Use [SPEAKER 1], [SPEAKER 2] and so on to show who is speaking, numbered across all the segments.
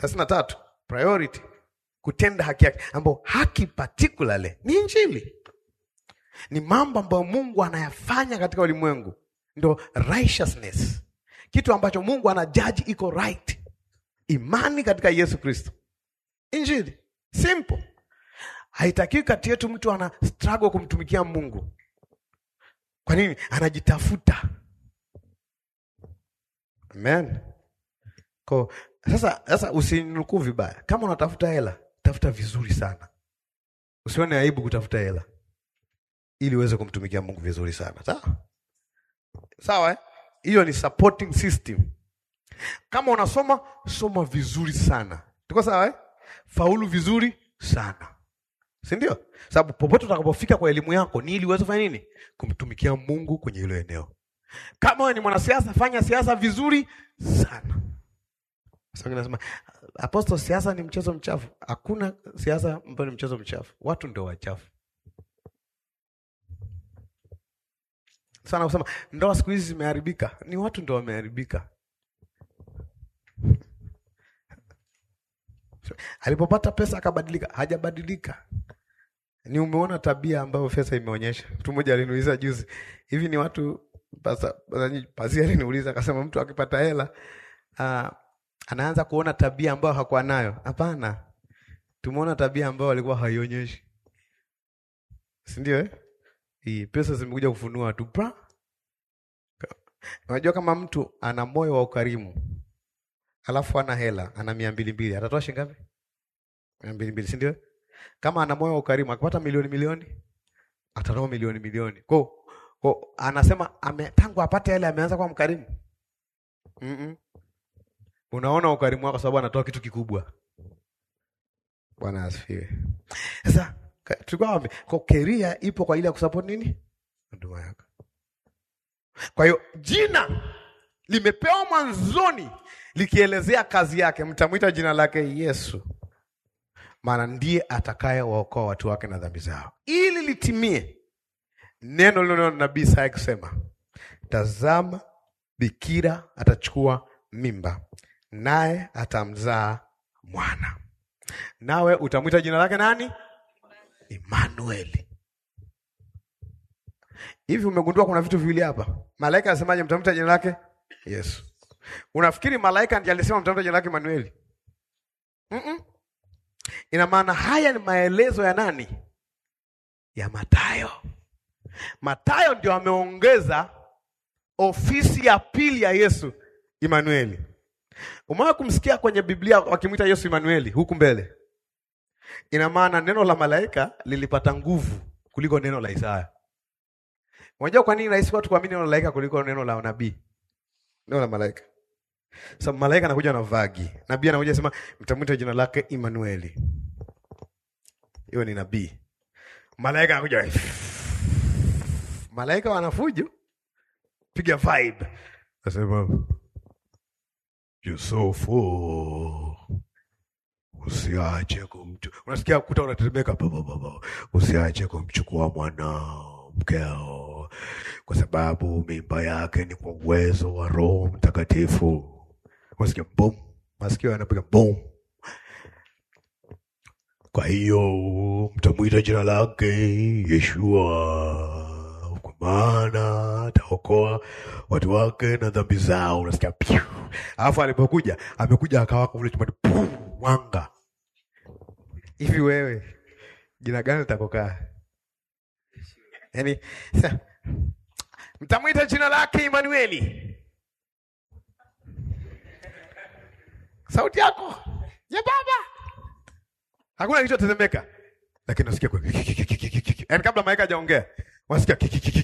[SPEAKER 1] thelathini na tatu priority kutenda haki yake, ambao haki particularly ni Injili, ni mambo ambayo Mungu anayafanya katika ulimwengu, ndo righteousness, kitu ambacho Mungu anajaji iko right, imani katika Yesu Kristo, Injili simple. Haitakiwi kati yetu mtu ana struggle kumtumikia Mungu. Kwa nini? Anajitafuta. Amen. Ko, sasa sasa usinukuu vibaya. Kama unatafuta hela, tafuta vizuri sana. Usione aibu kutafuta hela ili uweze kumtumikia Mungu vizuri sana. Sawa? Sawa eh? Hiyo ni supporting system. Kama unasoma, soma vizuri sana. Tuko sawa eh? Faulu vizuri sana. Si ndio? Sababu popote utakapofika kwa elimu yako ni ili uweze kufanya nini? Kumtumikia Mungu kwenye hilo eneo. Kama wewe ni mwanasiasa, fanya siasa vizuri sana. Sasa nasema apostle, siasa ni mchezo mchafu. Hakuna siasa ambayo ni mchezo mchafu. Watu ndio wachafu. Sana kusema ndoa siku hizi zimeharibika, ni watu ndio wameharibika. Alipopata pesa akabadilika? Hajabadilika. Ni umeona tabia ambayo pesa imeonyesha. Mtu mmoja aliniuliza juzi, hivi ni watu pasa, pasi aliniuliza akasema, mtu akipata hela uh, anaanza kuona tabia ambayo hakuwa nayo. Hapana, tumeona tabia ambayo alikuwa haionyeshi, si ndio? Eh, hii pesa zimekuja kufunua tu pra. Unajua, kama mtu ana moyo wa ukarimu alafu ana hela, ana mia mbili mbili, atatoa shilingi ngapi? mia mbili mbili, si ndio? Kama ana moyo wa ukarimu akipata milioni milioni, atatoa milioni milioni. Kwa kwa anasema ame, tangu apate hela ameanza kuwa mkarimu. mm -mm. Unaona ukarimu wako sababu anatoa kitu kikubwa. Bwana asifiwe. Sasa tulikuwa wapi? Kwa keria ipo kwa ajili ya kusupport nini? Huduma yako. Kwa hiyo jina limepewa mwanzoni likielezea kazi yake, mtamwita jina lake Yesu, maana ndiye atakaye waokoa watu wake na dhambi zao, ili litimie neno lilo nabii Isaya kusema, tazama, bikira atachukua mimba, naye atamzaa mwana, nawe utamwita jina lake nani? Emmanueli. Hivi umegundua kuna vitu viwili hapa? Malaika anasemaje? Mtamwita jina lake Yesu. Unafikiri malaika ndiye alisema mtamwita jina lake Emmanueli? mm -mm. Ina maana haya ni maelezo ya nani? Ya Mathayo. Mathayo ndio ameongeza ofisi ya pili ya Yesu, Emmanueli. Umewahi kumsikia kwenye Biblia wakimwita Yesu Emmanueli huku mbele? Ina maana neno la malaika lilipata nguvu kuliko neno la Isaya. Unajua kwa nini rahisi watu kuamini neno la malaika kuliko neno la nabii? Neno la malaika. Sababu malaika anakuja na vagi. Nabii anakuja sema mtamwita jina lake Emmanueli. Hiyo ni nabii. Malaika anakuja Malaika wanafujo. Piga vibe. Nasema Yusufu usiache kumchu. Unasikia kuta unatetemeka baba baba. Usiache kumchukua mwana mkeo kwa sababu mimba yake ni kwa uwezo wa Roho Mtakatifu. Unasikia boom, masikio yanapiga boom. Kwa hiyo mtamwita jina lake Yeshua, kwa maana ataokoa watu wake na dhambi zao. Unasikia piu. Alafu alipokuja amekuja akawaka ule chumani wanga hivi. Wewe jina gani litakokaa? Yaani mtamwita jina lake Emanueli. Sauti yako ya baba, hakuna kilichotetemeka, lakini nasikia kwa yaani, kabla malaika hajaongea wasikia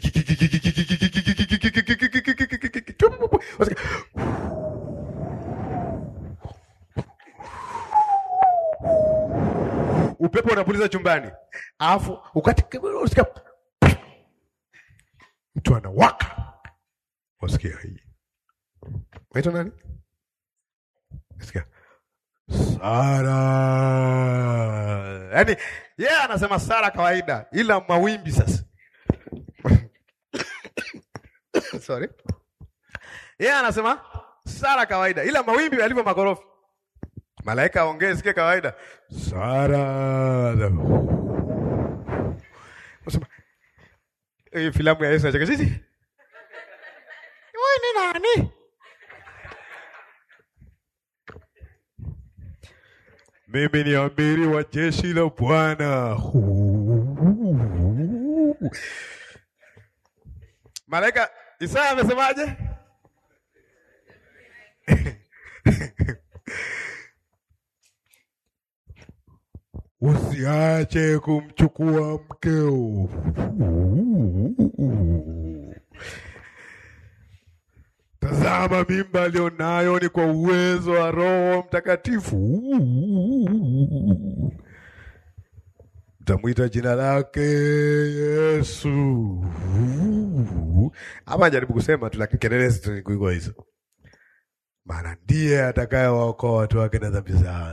[SPEAKER 1] upepo unapuliza chumbani, alafu ukati usikia mtu anawaka, wasikia hii waitwa nani? Sikia Sara, yaani yeye yeah, anasema Sara kawaida, ila mawimbi sasa sorry, yeye yeah, anasema Sara kawaida, ila mawimbi yalivyo magorofi Malaika aongee sikie kawaida. Sara. Unasema hii filamu ya Yesu nacheka sisi. Wewe ni nani? Mimi ni amiri wa jeshi la Bwana. Malaika Isaya amesemaje? Usiache kumchukua mkeo. Tazama mimba alionayo ni kwa uwezo wa Roho Mtakatifu. Utamwita jina lake Yesu. Hapa jaribu kusema tu, lakini kelele zitakuwa hizo, maana ndiye atakayewaokoa watu wake na dhambi zao.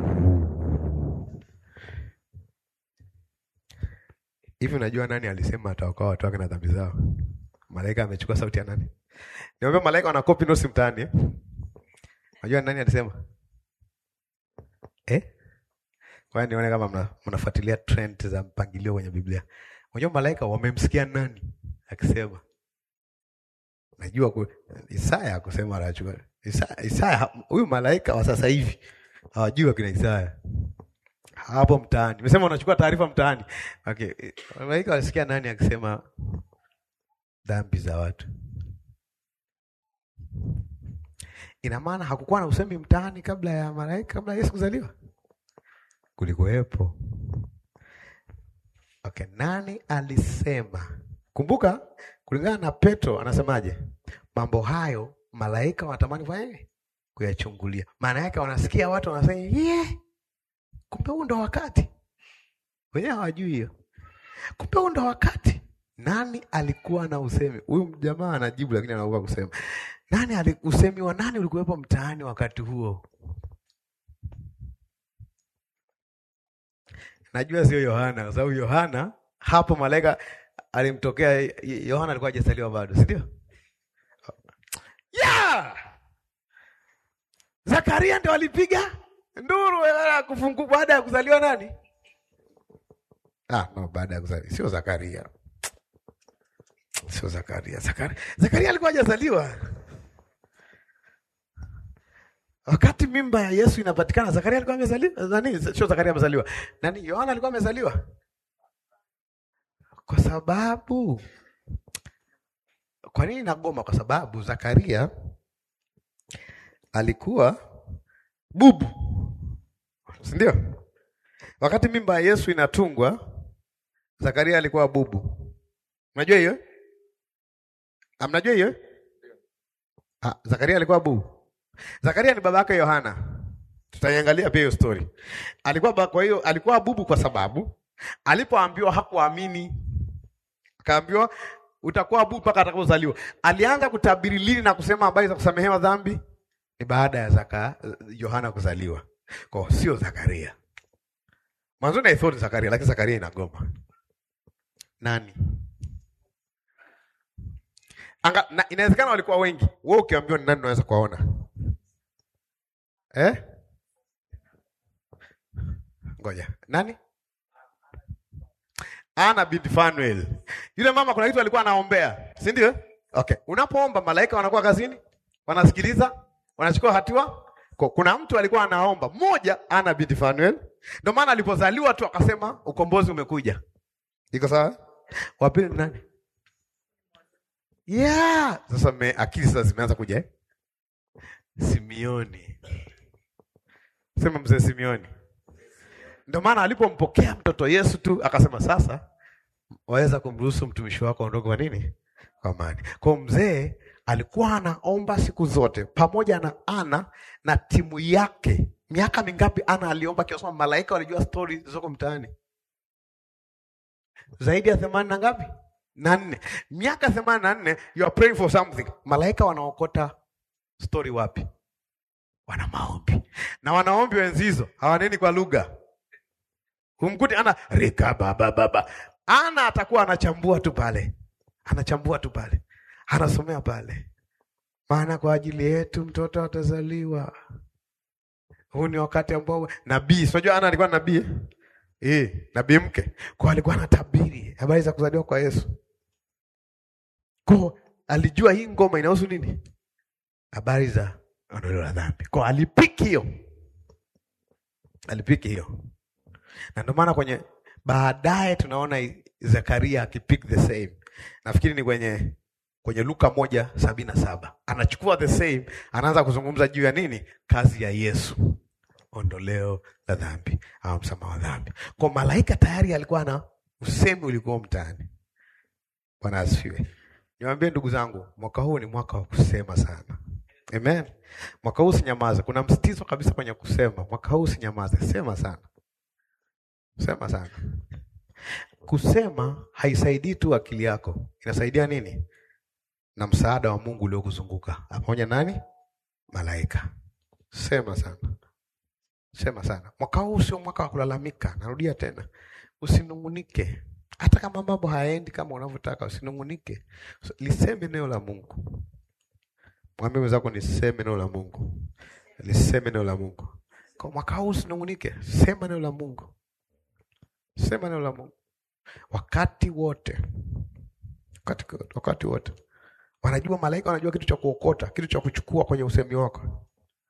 [SPEAKER 1] Hivi unajua nani alisema ataokoa watu wake na dhambi zao? Malaika amechukua sauti ya nani? Niambia malaika wana copy notes mtaani eh? Unajua nani alisema? Eh? Kwa nione kama mna, mnafuatilia trend za mpangilio kwenye Biblia. Unajua malaika wamemsikia nani akisema? Najua ku, Isaya akusema anachukua. Isaya, Isaya huyu malaika wa sasa hivi hawajui kina Isaya. Hapo mtaani. Nimesema unachukua taarifa mtaani. Okay. Malaika walisikia nani akisema dhambi za watu? Ina maana hakukuwa na usemi mtaani kabla ya malaika, kabla ya Yesu kuzaliwa? Kulikuwepo. Okay, nani alisema? Kumbuka, kulingana na Petro anasemaje? Mambo hayo malaika wanatamani kufanya kuyachungulia. Maana yake wanasikia watu wanasema, "Yeah, kumbe huu ndo wakati." Wenyewe hawajui hiyo. Kumbe huu ndo wakati. Nani alikuwa na usemi? Huyu jamaa anajibu lakini anaogopa kusema. Nani ali, usemi wa nani ulikuwepo mtaani wakati huo? Najua sio Yohana, kwa sababu Yohana hapo malaika alimtokea. Yohana alikuwa hajazaliwa bado, si ndio? Yeah! Zakaria ndio alipiga nduru kufungu baada ya kuzaliwa nani? Ah, no, baada ya kuzaliwa sio Zakaria, sio Zakaria. Zakaria, Zakaria alikuwa hajazaliwa wakati mimba ya Yesu inapatikana. Zakaria alikuwa amezaliwa nani? Sio Zakaria amezaliwa nani? Yohana alikuwa amezaliwa, kwa sababu kwa nini nagoma? Kwa sababu Zakaria alikuwa bubu, si ndio? Wakati mimba ya Yesu inatungwa, Zakaria alikuwa bubu. Unajua hiyo? Amnajua hiyo? Ah, Zakaria alikuwa bubu. Zakaria ni baba yake Yohana. Tutaiangalia pia hiyo story. Alikuwa kwa hiyo alikuwa bubu kwa sababu alipoambiwa hakuamini. Akaambiwa utakuwa bubu mpaka atakapozaliwa. Alianza kutabiri lini na kusema habari za kusamehewa dhambi ni baada ya Zaka Yohana kuzaliwa. Kwa sio Zakaria. Mwanzo na ithoni Zakaria, lakini Zakaria inagoma. Nani? Anga, na, inawezekana walikuwa wengi. Wewe ukiambiwa ni nani unaweza kuwaona? Eh? Ngoja. Nani? Ana binti Fanuel. Yule mama kuna kitu alikuwa anaombea, si ndio? Okay. Unapoomba malaika wanakuwa kazini? Wanasikiliza? Wanachukua hatua? Kwa kuna mtu alikuwa anaomba. Mmoja Ana binti Fanuel. Ndio maana alipozaliwa tu akasema ukombozi umekuja. Iko sawa? Wa pili ni nani? Yeah. Sasa me, akili sasa zimeanza kuja eh? Simioni. Sema mzee Simioni. Ndio maana alipompokea mtoto Yesu tu akasema sasa waweza kumruhusu mtumishi wako aondoke kwa nini? Kwa amani. Kwa mzee alikuwa anaomba siku zote pamoja na Ana na timu yake. Miaka mingapi Ana aliomba kiasi kwamba malaika walijua stori zilizoko mtaani? Zaidi ya themanini na ngapi? Na nne. Miaka themanini na nne you are praying for something. Malaika wanaokota stori wapi? Wana maombi. Na wanaombi wenzi hizo hawaneni kwa lugha. Humkuti ana rika baba baba. Ana atakuwa anachambua tu pale. Anachambua tu pale. Anasomea pale. Maana kwa ajili yetu mtoto atazaliwa. huu ni wakati ambao nabii, unajua Ana alikuwa nabii eh? Eh, nabii mke. Kwa alikuwa anatabiri habari za kuzaliwa kwa Yesu. Kwa alijua hii ngoma inahusu nini? Habari za ondoleo la dhambi. Kwa alipiki hiyo. Alipiki hiyo. Na ndio maana kwenye baadaye tunaona Zakaria akipick the same. Nafikiri ni kwenye kwenye Luka moja sabini na saba anachukua the same, anaanza kuzungumza juu ya nini? Kazi ya Yesu, ondoleo la dhambi au msamaha wa dhambi. Kwa malaika tayari alikuwa na usemi ulikuwa mtaani. Bwana asifiwe. Niwaambie ndugu zangu, mwaka huu ni mwaka wa kusema sana. Amen. Mwaka huu sinyamaze. Kuna msitizo kabisa kwenye kusema. Mwaka huu sinyamaze, sema sana, sema sana. Kusema haisaidii tu akili yako, inasaidia nini? Na msaada wa Mungu uliokuzunguka pamoja nani? Malaika. Sema sana, sema sana. Mwaka huu sio mwaka wa kulalamika. Narudia tena, usinungunike. Hata kama mambo hayaendi kama unavyotaka, usinungunike. Liseme neno la Mungu. Mwambie mwenzako niseme neno la Mungu, liseme neno la Mungu. Kwa mwaka huu usinungunike, sema neno la Mungu, sema neno la Mungu wakati wote, wakati, wakati wote. Wanajua malaika, wanajua kitu cha kuokota, kitu cha kuchukua kwenye usemi wako.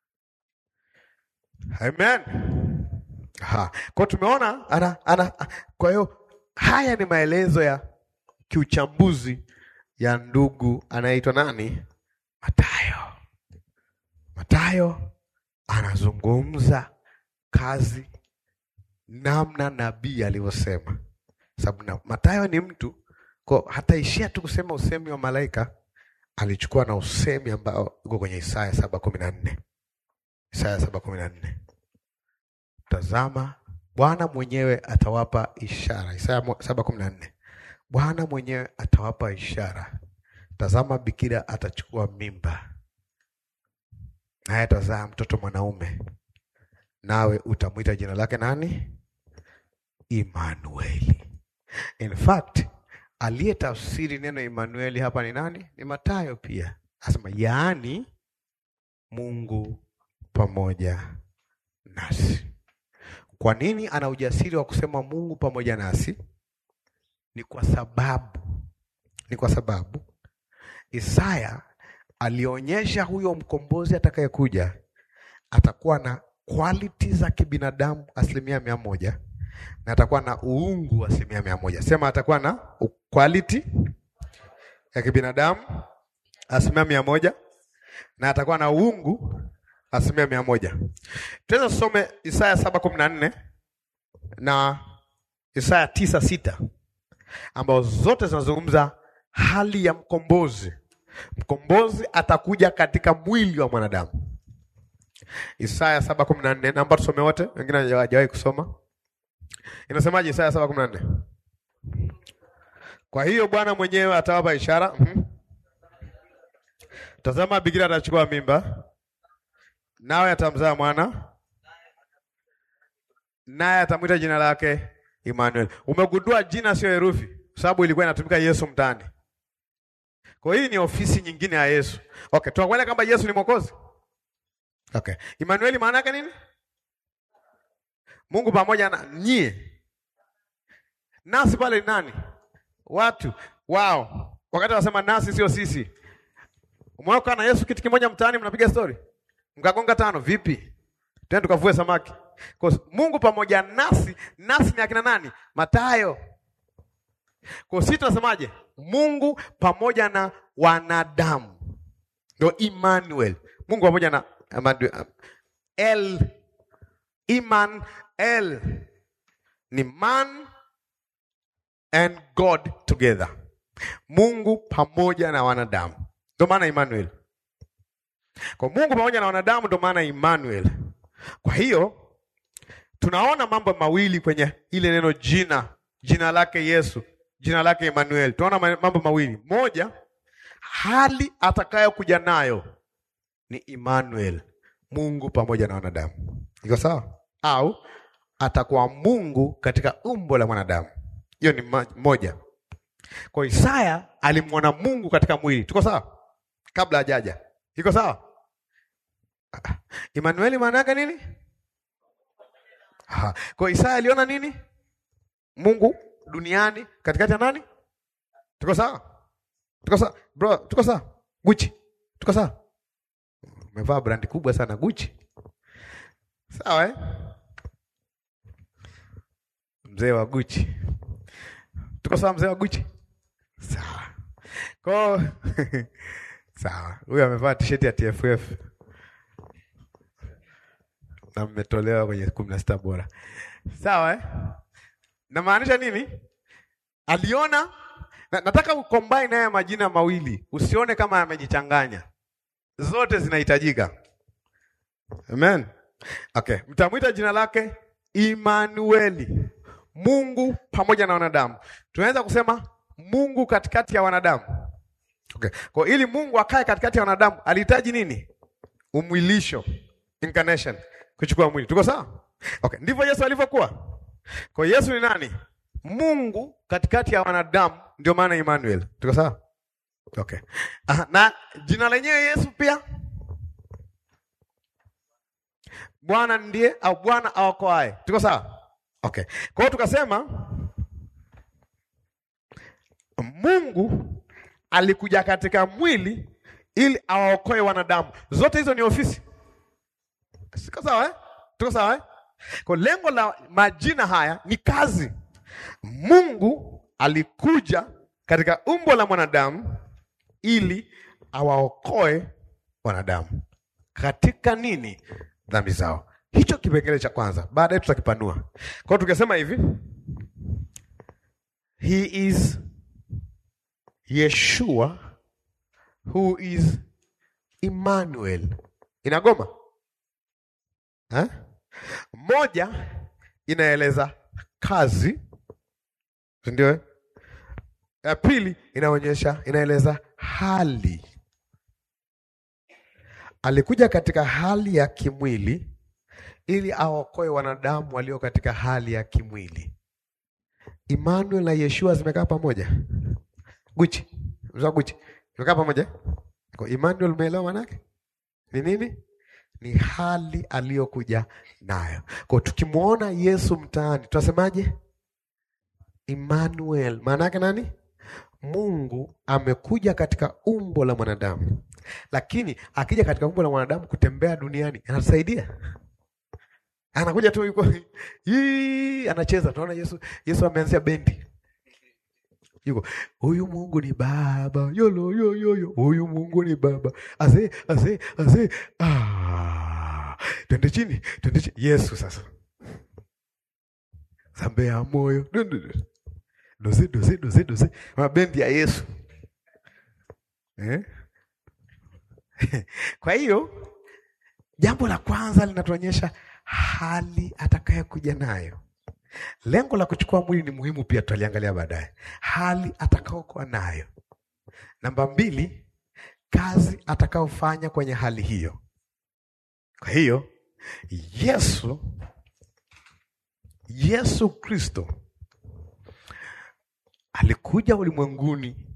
[SPEAKER 1] Amen. Ha. Kwa tumeona ana, ana, kwa hiyo haya ni maelezo ya kiuchambuzi ya ndugu anayeitwa nani? Matayo. Matayo anazungumza kazi namna nabii alivyosema, sababu Matayo ni mtu kwa hataishia tu kusema usemi wa malaika, alichukua na usemi ambao uko kwenye Isaya saba kumi na nne Isaya saba kumi na nne Tazama, Bwana mwenyewe atawapa ishara. Isaya saba kumi na nne Bwana mwenyewe atawapa ishara Tazama, bikira atachukua mimba, naye atazaa mtoto mwanaume, nawe utamwita jina lake nani? Imanueli. In fact, aliyetafsiri neno Imanueli hapa ni nani? Ni Mathayo pia, asema yaani Mungu pamoja nasi. Kwa nini ana ujasiri wa kusema Mungu pamoja nasi? Ni kwa sababu ni kwa sababu Isaya alionyesha huyo mkombozi atakayekuja atakuwa na quality za kibinadamu asilimia mia moja na atakuwa na uungu asilimia mia moja. Sema atakuwa na quality ya kibinadamu asilimia mia moja na atakuwa na uungu asilimia mia moja. Tuweza tusome Isaya saba kumi na nne na Isaya tisa sita ambazo zote zinazungumza hali ya mkombozi. Mkombozi atakuja katika mwili wa mwanadamu. Isaya saba kumi na nne namba tusome wote, wengine hawajawahi kusoma. Inasemaje Isaya saba kumi na nne? Kwa hiyo Bwana mwenyewe atawapa ishara. mm-hmm. Tazama, bikira atachukua mimba, nawe atamzaa mwana, naye atamwita jina lake Immanuel. Umegundua jina sio herufi, sababu ilikuwa inatumika Yesu mtaani. Kwa hii ni ofisi nyingine ya Yesu. Okay, tunakuelewa kwamba Yesu ni Mwokozi. Okay. Immanueli maana yake nini? Mungu pamoja na nyie. Nasi pale ni nani? Watu wao. Wakati wanasema nasi sio sisi. Umeoka na Yesu kiti kimoja mtaani mnapiga story. Mkagonga tano vipi? Twende tukavue samaki. Kwa Mungu pamoja nasi, nasi ni akina nani? Mathayo. Kwa sisi tunasemaje? Mungu pamoja na wanadamu. Ndio Emmanuel. Mungu pamoja na El Iman El ni man and God together. Mungu pamoja na wanadamu. Ndio maana Emmanuel. Kwa Mungu pamoja na wanadamu ndio maana Emmanuel. Kwa hiyo tunaona mambo mawili kwenye ile neno jina, jina lake Yesu, jina lake Emmanuel. Tunaona mambo mawili. Moja, hali atakayokuja nayo ni Emmanuel, Mungu pamoja na wanadamu. Iko sawa? Au atakuwa Mungu katika umbo la mwanadamu. Hiyo ni moja. Kwa Isaya alimwona Mungu katika mwili. Tuko sawa? Kabla hajaja. Iko sawa? Emmanuel maana yake nini? Aha. Kwa Isaya aliona nini? Mungu duniani katikati ya nani? Tuko sawa? Tuko sawa? Bro, tuko sawa? Gucci. Tuko sawa? Umevaa brandi kubwa sana Gucci. Sawa eh? Mzee wa Gucci. Tuko sawa mzee wa Gucci? Sawa. Kwa sawa. Huyu amevaa t-shirt ya TFF. Na mmetolewa kwenye kumi na sita bora. Sawa eh? Namaanisha nini? Aliona na, nataka ucombine haya majina mawili, usione kama yamejichanganya. Zote zinahitajika. Amen. Okay, mtamwita jina lake Imanueli, Mungu pamoja na wanadamu. Tunaweza kusema Mungu katikati ya wanadamu. Okay. Kwa ili Mungu akae katikati ya wanadamu alihitaji nini? Umwilisho, incarnation, kuchukua mwili. Tuko sawa? Okay, ndivyo Yesu alivyokuwa. Kwa Yesu ni nani? Mungu katikati ya wanadamu, ndio maana Emmanuel. Tuko sawa? Okay. Aha, na jina lenyewe Yesu pia Bwana ndiye au Bwana aokoaye. Tuko sawa? Okay. Kwa hiyo tukasema Mungu alikuja katika mwili ili awaokoe wanadamu. Zote hizo ni ofisi. Siko sawa eh? Tuko sawa eh? Kwa lengo la majina haya ni kazi. Mungu alikuja katika umbo la mwanadamu ili awaokoe wanadamu katika nini? Dhambi zao. Hicho kipengele cha kwanza, baadaye tutakipanua. Kwa hiyo tukisema hivi, he is Yeshua who is Emmanuel. Inagoma ha? Moja inaeleza kazi, ndio. Ya pili inaonyesha, inaeleza hali. Alikuja katika hali ya kimwili ili aokoe wanadamu walio katika hali ya kimwili. Emmanuel na Yeshua zimekaa pamoja. Guchi, mzaa Guchi, zimekaa pamoja. Kwa Emmanuel, umeelewa maana yake ni nini? Ni hali aliyokuja nayo. Kwa tukimwona Yesu mtaani tunasemaje? Emmanuel, maana yake nani? Mungu amekuja katika umbo la mwanadamu, lakini akija katika umbo la mwanadamu kutembea duniani anatusaidia. Anakuja tu yuko hii, anacheza. Tunaona Yesu, Yesu ameanzia bendi, yuko huyu Mungu ni baba yolo yo yo yo, huyu Mungu ni baba ase ase ase, ah, twende chini, twende chini. Yesu sasa sambea moyo doze doze doze doze, mabendi ya Yesu eh? Kwa hiyo jambo la kwanza linatuonyesha hali atakayokuja nayo. Lengo la kuchukua mwili ni muhimu pia, tutaliangalia baadaye. Hali atakayokuwa nayo. Namba mbili, kazi atakayofanya kwenye hali hiyo. Kwa hiyo Yesu Yesu Kristo alikuja ulimwenguni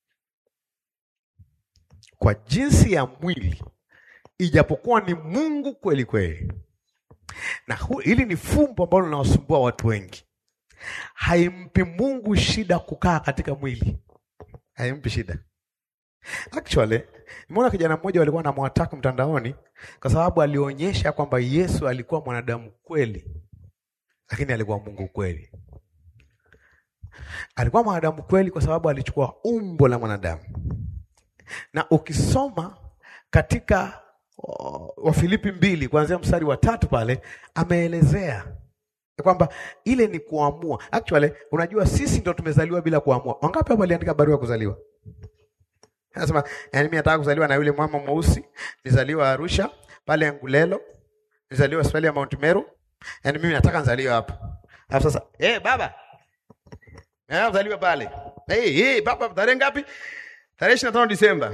[SPEAKER 1] kwa jinsi ya mwili, ijapokuwa ni Mungu kweli kweli. Na hu, hili ni fumbo ambalo linawasumbua watu wengi. Haimpi Mungu shida kukaa katika mwili, haimpi shida. Actually, nimeona kijana mmoja walikuwa anamwataka mtandaoni kwa sababu alionyesha kwamba Yesu alikuwa mwanadamu kweli, lakini alikuwa Mungu kweli. Alikuwa mwanadamu kweli kwa sababu alichukua umbo la mwanadamu, na ukisoma katika uh, Wafilipi mbili kuanzia mstari wa tatu pale ameelezea kwamba ile ni kuamua. Actually, unajua sisi ndo tumezaliwa bila kuamua. Wangapi hapo waliandika barua ya kuzaliwa? Anasema, yani mimi nataka kuzaliwa na yule mama mweusi, nizaliwa Arusha pale Ngulelo, nizaliwa hospitali ya Mount Meru. Yani mimi nataka nizaliwe hapo. Alafu sasa, eh hey, baba. Eh, nizaliwe pale. Eh, hey, hey, baba tarehe ngapi? Tarehe 25 Disemba.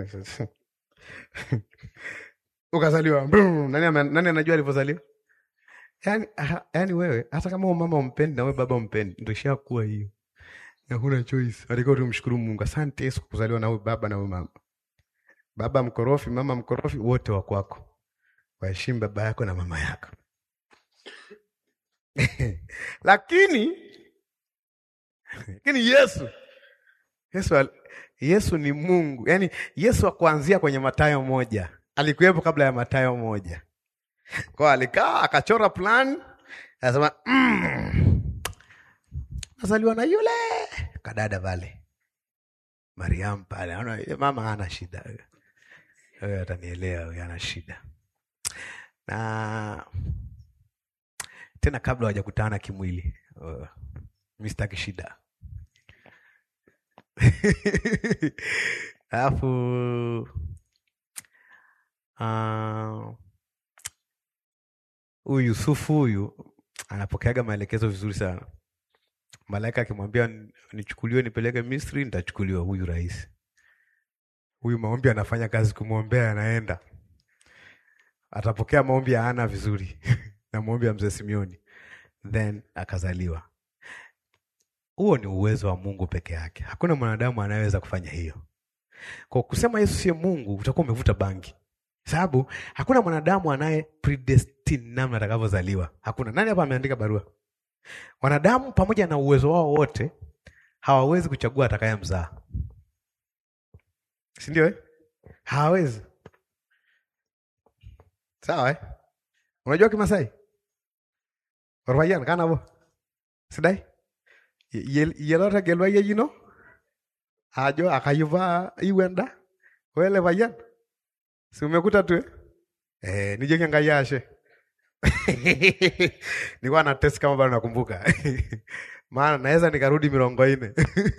[SPEAKER 1] Ukazaliwa. Nani nani anajua alivyozaliwa? Yaani yaani wewe hata kama mama umpendi na wewe baba umpendi, ndio ishakuwa hiyo. Na huna choice. Alikuwa tumshukuru Mungu. Asante Yesu kuzaliwa na wewe baba na wewe mama. Baba mkorofi, mama mkorofi, wote wa kwako. Waheshimu baba yako na mama yako. lakini lakini Yesu Yesu, al- Yesu ni Mungu, yaani Yesu wa kuanzia kwenye Mathayo moja alikuwepo kabla ya Mathayo moja kwa alikaa akachora plan, anasema mm, nazaliwa na yule kadada pale Mariam pale, anaona yule mama hana shida, huyo. huyo atanielewa, huyo ana shida na tena kabla hawajakutana kimwili. Uh, mi sitaki shida alafu ah, huyu Yusufu huyu anapokeaga maelekezo vizuri sana. Malaika akimwambia "Ni- nichukuliwe nipeleke Misri, nitachukuliwa. Huyu rais huyu maombi anafanya kazi, kumwombea anaenda, atapokea maombi ya Ana vizuri na maombi ya mzee Simeoni, then akazaliwa. Huo ni uwezo wa Mungu peke yake. Hakuna mwanadamu anayeweza kufanya hiyo. Kwa kusema Yesu sio Mungu, utakuwa umevuta bangi, sababu hakuna mwanadamu anaye predestine namna atakavyozaliwa. Hakuna. Nani hapa ameandika barua? Wanadamu pamoja na uwezo wao wote hawawezi kuchagua atakayemzaa, si ndio? Eh, hawawezi. Sawa eh? Unajua Kimasai orpayian kanabo sidai Ye- yiolo tegelua yeyino ajo akayuva iwenda wele payian si umekuta tu eh? Eh, nijoki Enkai ashe nilikuwa na test kama bado nakumbuka maana naweza nikarudi mirongo ine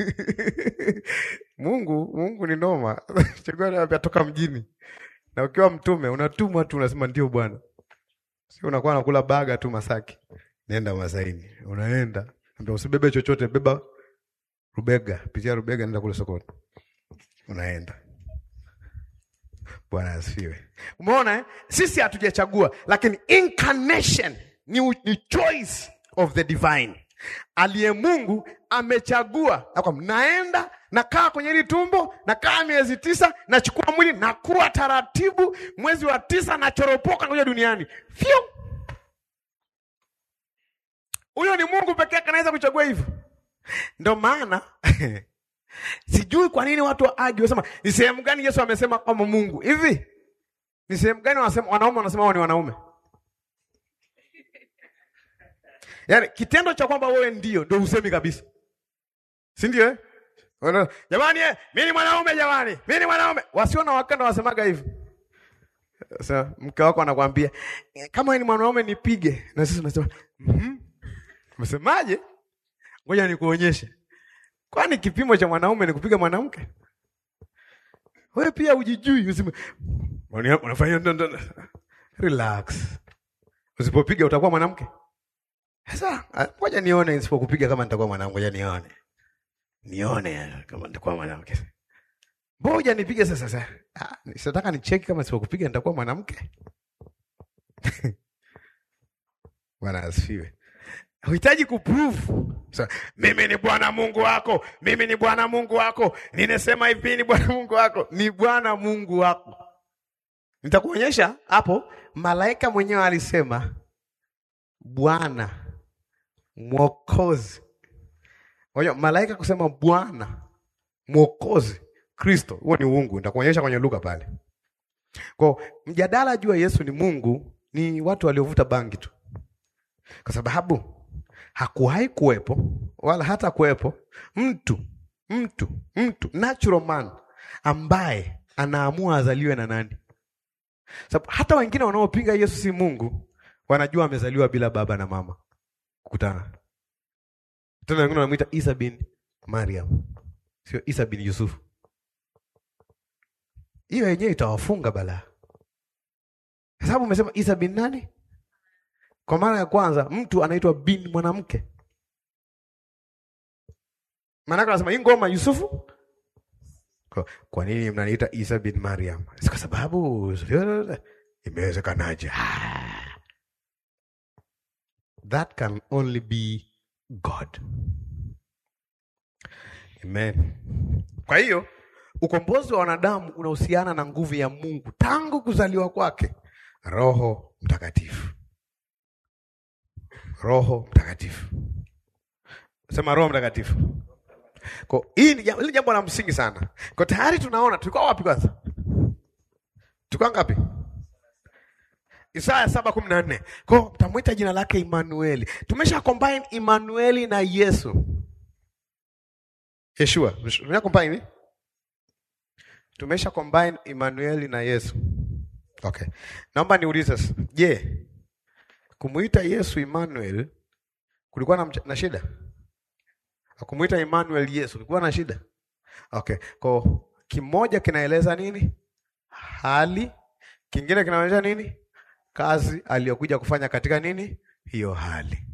[SPEAKER 1] Mungu Mungu ni noma chagua toka mjini na ukiwa mtume unatumwa tu unasema ndio bwana sio unakuwa nakula baga tu Masaki nenda Masaini unaenda ambia usibebe chochote beba rubega pitia rubega nenda kule sokoni unaenda Bwana asifiwe. Umeona eh? Sisi hatujachagua, lakini incarnation ni, u- ni choice of the divine. Aliye Mungu amechagua na kwamba naenda nakaa kwenye hili tumbo, nakaa miezi tisa, nachukua mwili, nakuwa taratibu, mwezi wa tisa nachoropoka kuja duniani. Fyu! Huyo ni Mungu pekee yake anaweza kuchagua hivyo. Ndio maana sijui kwa nini watu waagi wasema ni sehemu gani Yesu amesema kama Mungu hivi. Ni sehemu gani wanasema wanaume wanasema wao ni wanaume? Yaani kitendo cha kwamba wewe ndio ndio usemi kabisa, si ndio? Eh, Wana- jamani, eh, mimi ni mwanaume jamani, mimi ni mwanaume. Wasio na wakanda wasemaga hivi. Sasa mke wako anakuambia "Eh, kama wewe ni mwanaume nipige, na sisi tunasema mhm, umesemaje? Ngoja nikuonyeshe. Kwani kipimo cha mwanaume ni kupiga mwanamke? Wewe pia ujijui, useme "Mbona unafanya ndo- ndo- ndo." relax. Usipopiga utakuwa mwanamke. Sasa ah, ngoja nione nisipokupiga kama nitakuwa mwanamke, ngoja nione. Nione kama nitakuwa mwanamke. Ngoja nipige sasa sasa. Ah, sitaka nicheki kama nisipokupiga nitakuwa mwanamke. Bwana asifiwe. Huhitaji kuprove. So, mimi ni Bwana Mungu wako, mimi ni Bwana Mungu wako, ninasema hivi ni Bwana Mungu wako, ni Bwana Mungu wako. Nitakuonyesha hapo, malaika mwenyewe alisema Bwana Mwokozi. Kwa hiyo malaika kusema Bwana Mwokozi Kristo, huo ni uungu. Nitakuonyesha kwenye Luka pale. Kwa mjadala juu ya Yesu ni Mungu ni watu waliovuta bangi tu, kwa sababu hakuwahi kuwepo wala hata kuwepo mtu mtu mtu natural man ambaye anaamua azaliwe na nani. Sababu hata wengine wanaopinga Yesu si Mungu wanajua amezaliwa bila baba na mama kukutana. Tena wengine wanamwita Isa bin Mariam, sio Isa bin Yusufu. Hiyo yenyewe itawafunga balaa, kwa sababu umesema Isa bin nani? Kwa mara ya kwanza mtu anaitwa bin mwanamke. Maanake anasema hii ngoma Yusufu. Kwa, kwa nini mnaniita Isa bin Mariam? Si kwa sababu imewezekanaje? Ah. That can only be God. Amen. Kwa hiyo ukombozi wa wanadamu unahusiana na nguvu ya Mungu tangu kuzaliwa kwake, Roho Mtakatifu. Roho Mtakatifu. Sema Roho Mtakatifu. Kwa hii ni jambo, hili jambo la msingi sana. Kwa tayari tunaona tulikuwa wapi kwanza? Tulikuwa ngapi? Isaya saba kumi na nne. Kwa mtamwita jina lake Immanueli. Tumesha combine Immanueli na Yesu. Yeshua. Tumesha combine? Tumesha combine Immanueli na Yesu. Okay. Naomba niulize sasa. Je, kumuita Yesu Emmanuel kulikuwa na, mch- na shida? Kumuita Emmanuel Yesu kulikuwa na shida? Okay. Kwa kimoja kinaeleza nini? Hali, kingine kinaonyesha nini? Kazi aliyokuja kufanya katika nini? Hiyo hali.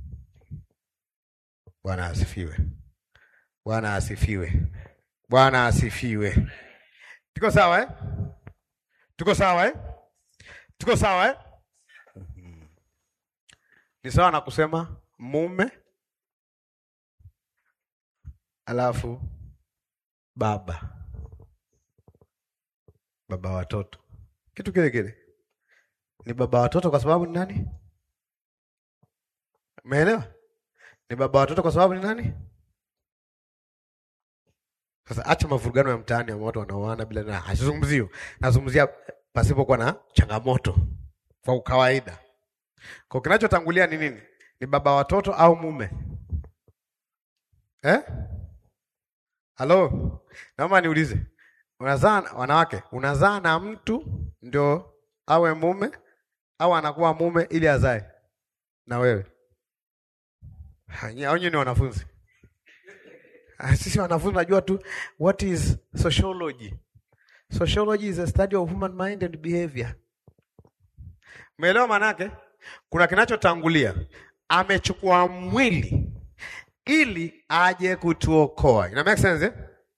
[SPEAKER 1] Bwana asifiwe. Bwana asifiwe. Bwana asifiwe. Tuko sawa eh? Tuko sawa eh? Tuko sawa eh? Mhm. Ni sawa na kusema mume alafu baba baba watoto, kitu kile kile. Ni baba watoto kwa sababu ni nani? Umeelewa? Ni baba watoto kwa sababu ni nani? Sasa acha mavurugano ya mtaani ya watu wanaoana bila na asizungumzio. Nazungumzia pasipokuwa na changamoto kwa ukawaida. Kwa kinachotangulia ni nini? Ni baba watoto au mume? Eh? Halo? Naomba niulize. Unazaa wanawake, unazaa na mtu ndio awe mume au anakuwa mume ili azae na wewe? Au nyinyi ni wanafunzi? Ah, Sisi wanafunzi najua tu what is sociology. Sociology is a study of human mind and behavior. Umeelewa maana yake? Kuna kinachotangulia. Amechukua mwili ili aje kutuokoa. Ina make sense eh?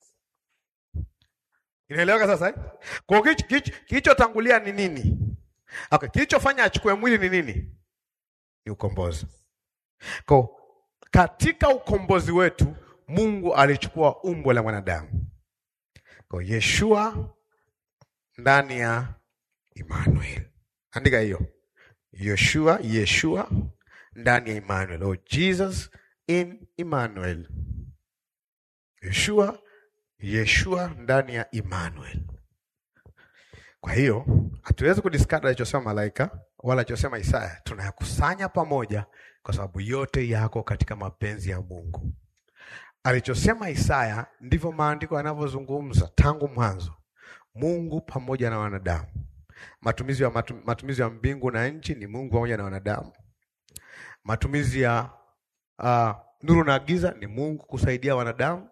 [SPEAKER 1] Inaeleweka sasa eh? Kwa hiyo kilicho- kilicho- kilichotangulia ni nini? Okay, kilichofanya achukue mwili ni nini? Ni ukombozi. Kwa katika ukombozi wetu Mungu alichukua umbo la mwanadamu. Kwa Yeshua ndani ya Emmanuel. Andika hiyo. Yeshua, Yeshua ndani ya Emmanuel. Oh, Jesus in Emmanuel. Yeshua, Yeshua ndani ya Emmanuel. Kwa hiyo hatuwezi kudiskada alichosema malaika wala alichosema Isaya, tunayakusanya pamoja kwa sababu yote yako katika mapenzi ya Mungu. Alichosema Isaya ndivyo maandiko yanavyozungumza tangu mwanzo, Mungu pamoja na wanadamu. Matumizi ya, matu, matumizi ya mbingu na nchi ni Mungu pamoja na wanadamu. Matumizi ya uh, nuru na giza ni Mungu kusaidia wanadamu,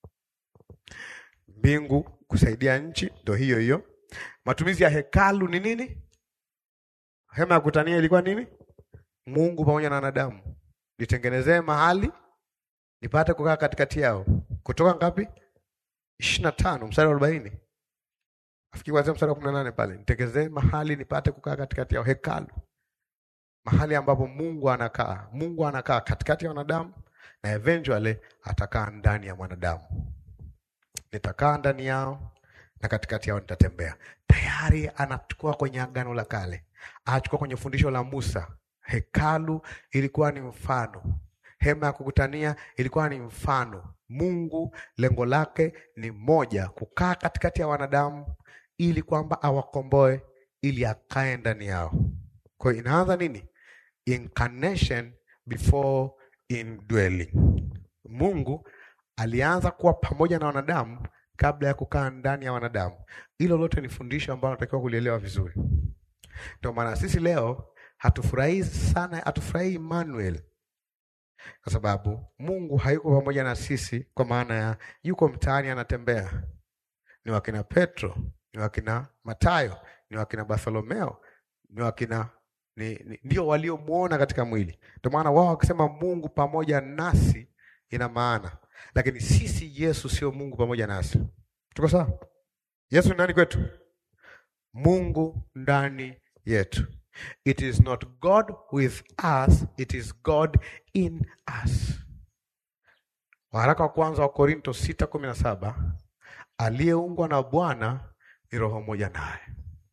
[SPEAKER 1] mbingu kusaidia nchi, ndo hiyo hiyo. Matumizi ya hekalu ni nini? Hema ya kutania ilikuwa nini? Mungu pamoja na wanadamu, nitengenezee mahali nipate kukaa katikati yao. Kutoka ngapi? ishirini na tano mstari wa arobaini afikiri kuanzia mstari wa kumi na nane pale, nitengenezee mahali nipate kukaa katikati yao, hekalu, mahali ambapo Mungu anakaa. Mungu anakaa katikati ya wanadamu na eventually atakaa ndani ya mwanadamu. Nitakaa ndani yao na katikati yao nitatembea. Tayari anachukua kwenye agano la kale, anachukua kwenye fundisho la Musa. Hekalu ilikuwa ni mfano, hema ya kukutania ilikuwa ni mfano. Mungu lengo lake ni moja, kukaa katikati ya wanadamu ili kwamba awakomboe, ili akae ndani yao. Kwa hiyo inaanza nini? Incarnation before indwelling. Mungu alianza kuwa pamoja na wanadamu kabla ya kukaa ndani ya wanadamu. Hilo lote ni fundisho ambalo natakiwa kulielewa vizuri. Ndio maana sisi leo hatufurahii sana, hatufurahii Emmanuel kwa sababu Mungu hayuko pamoja na sisi, kwa maana ya yuko mtaani anatembea. Ni wakina Petro, ni wakina Matayo, ni wakina Bartholomeo, ni wakina ni, ni, ndio waliomwona katika mwili. Ndio maana wao wakisema Mungu pamoja nasi ina maana, lakini sisi Yesu sio Mungu pamoja nasi. Tuko sawa? Yesu ni nani kwetu? Mungu ndani yetu. It is not God with us, it is God in us. Waraka wa kwanza wa Korinto sita kumi na saba aliyeungwa na Bwana ni roho moja naye.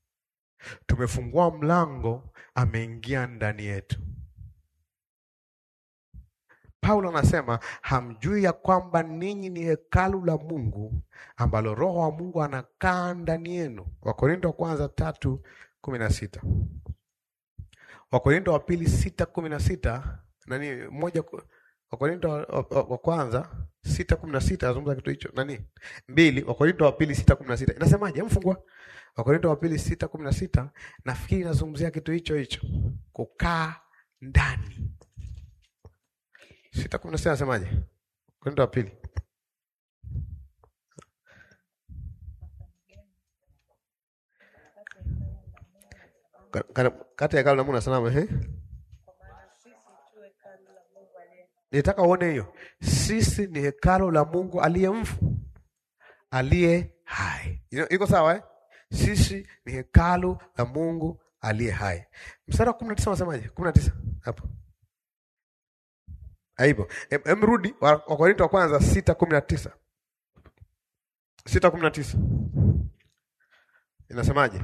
[SPEAKER 1] Tumefungua mlango, ameingia ndani yetu. Paulo anasema hamjui ya kwamba ninyi ni hekalu la Mungu ambalo Roho wa Mungu anakaa ndani yenu. Wakorinto wa kwanza tatu kumi na sita Wakorinto wa pili sita kumi na sita nani moja ku- Wakorinto wa, wa, wa kwanza sita kumi na sita azungumza kitu hicho nani mbili Wakorinto wa pili sita kumi na sita inasemaje? Mfungwa Wakorinto wa pili sita kumi na sita nafikiri inazungumzia kitu hicho hicho, kukaa ndani. sita kumi na sita nasemaje? Wakorinto wa pili Ka- ka- kati ya hekalu la Mungu na sanamu ehe. Nitaka uone hiyo, sisi ni hekalu la Mungu aliye mfu aliye hai. You know, iko sawa eh? Sisi ni hekalu la Mungu aliye hai. Mstari wa kumi na tisa unasemaje? kumi na tisa hapo aipo. Em, em rudi wa- Wakorinto wa kwanza sita kumi na tisa sita kumi na tisa inasemaje?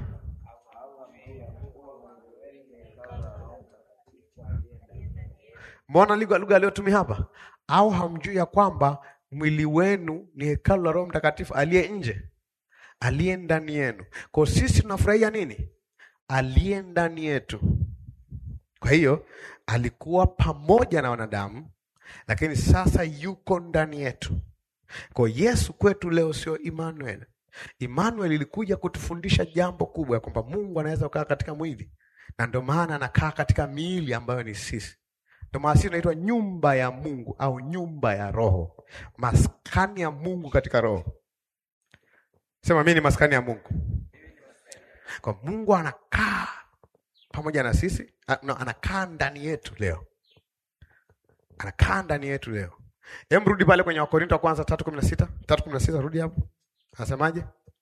[SPEAKER 1] Mbona lugha lugha aliyotumia hapa? Au hamjui ya kwamba mwili wenu ni hekalu la Roho Mtakatifu aliye nje, aliye ndani yenu? Kwa hiyo sisi tunafurahia nini? Aliye ndani yetu. Kwa hiyo alikuwa pamoja na wanadamu, lakini sasa yuko ndani yetu. Kwa hiyo Yesu kwetu leo sio Emmanuel. Emmanuel ilikuja kutufundisha jambo kubwa ya kwamba Mungu anaweza kukaa katika mwili, na ndio maana anakaa katika miili ambayo ni sisi. Ndio maana sisi tunaitwa nyumba ya Mungu au nyumba ya Roho, maskani ya Mungu katika Roho. Sema mimi ni maskani ya Mungu. Kwa Mungu anakaa pamoja na sisi, a- no, anakaa ndani yetu leo, anakaa ndani yetu leo. Hem, rudi pale kwenye Wakorinto wa kwanza tatu kumi na sita tatu kumi na sita rudi hapo, anasemaje?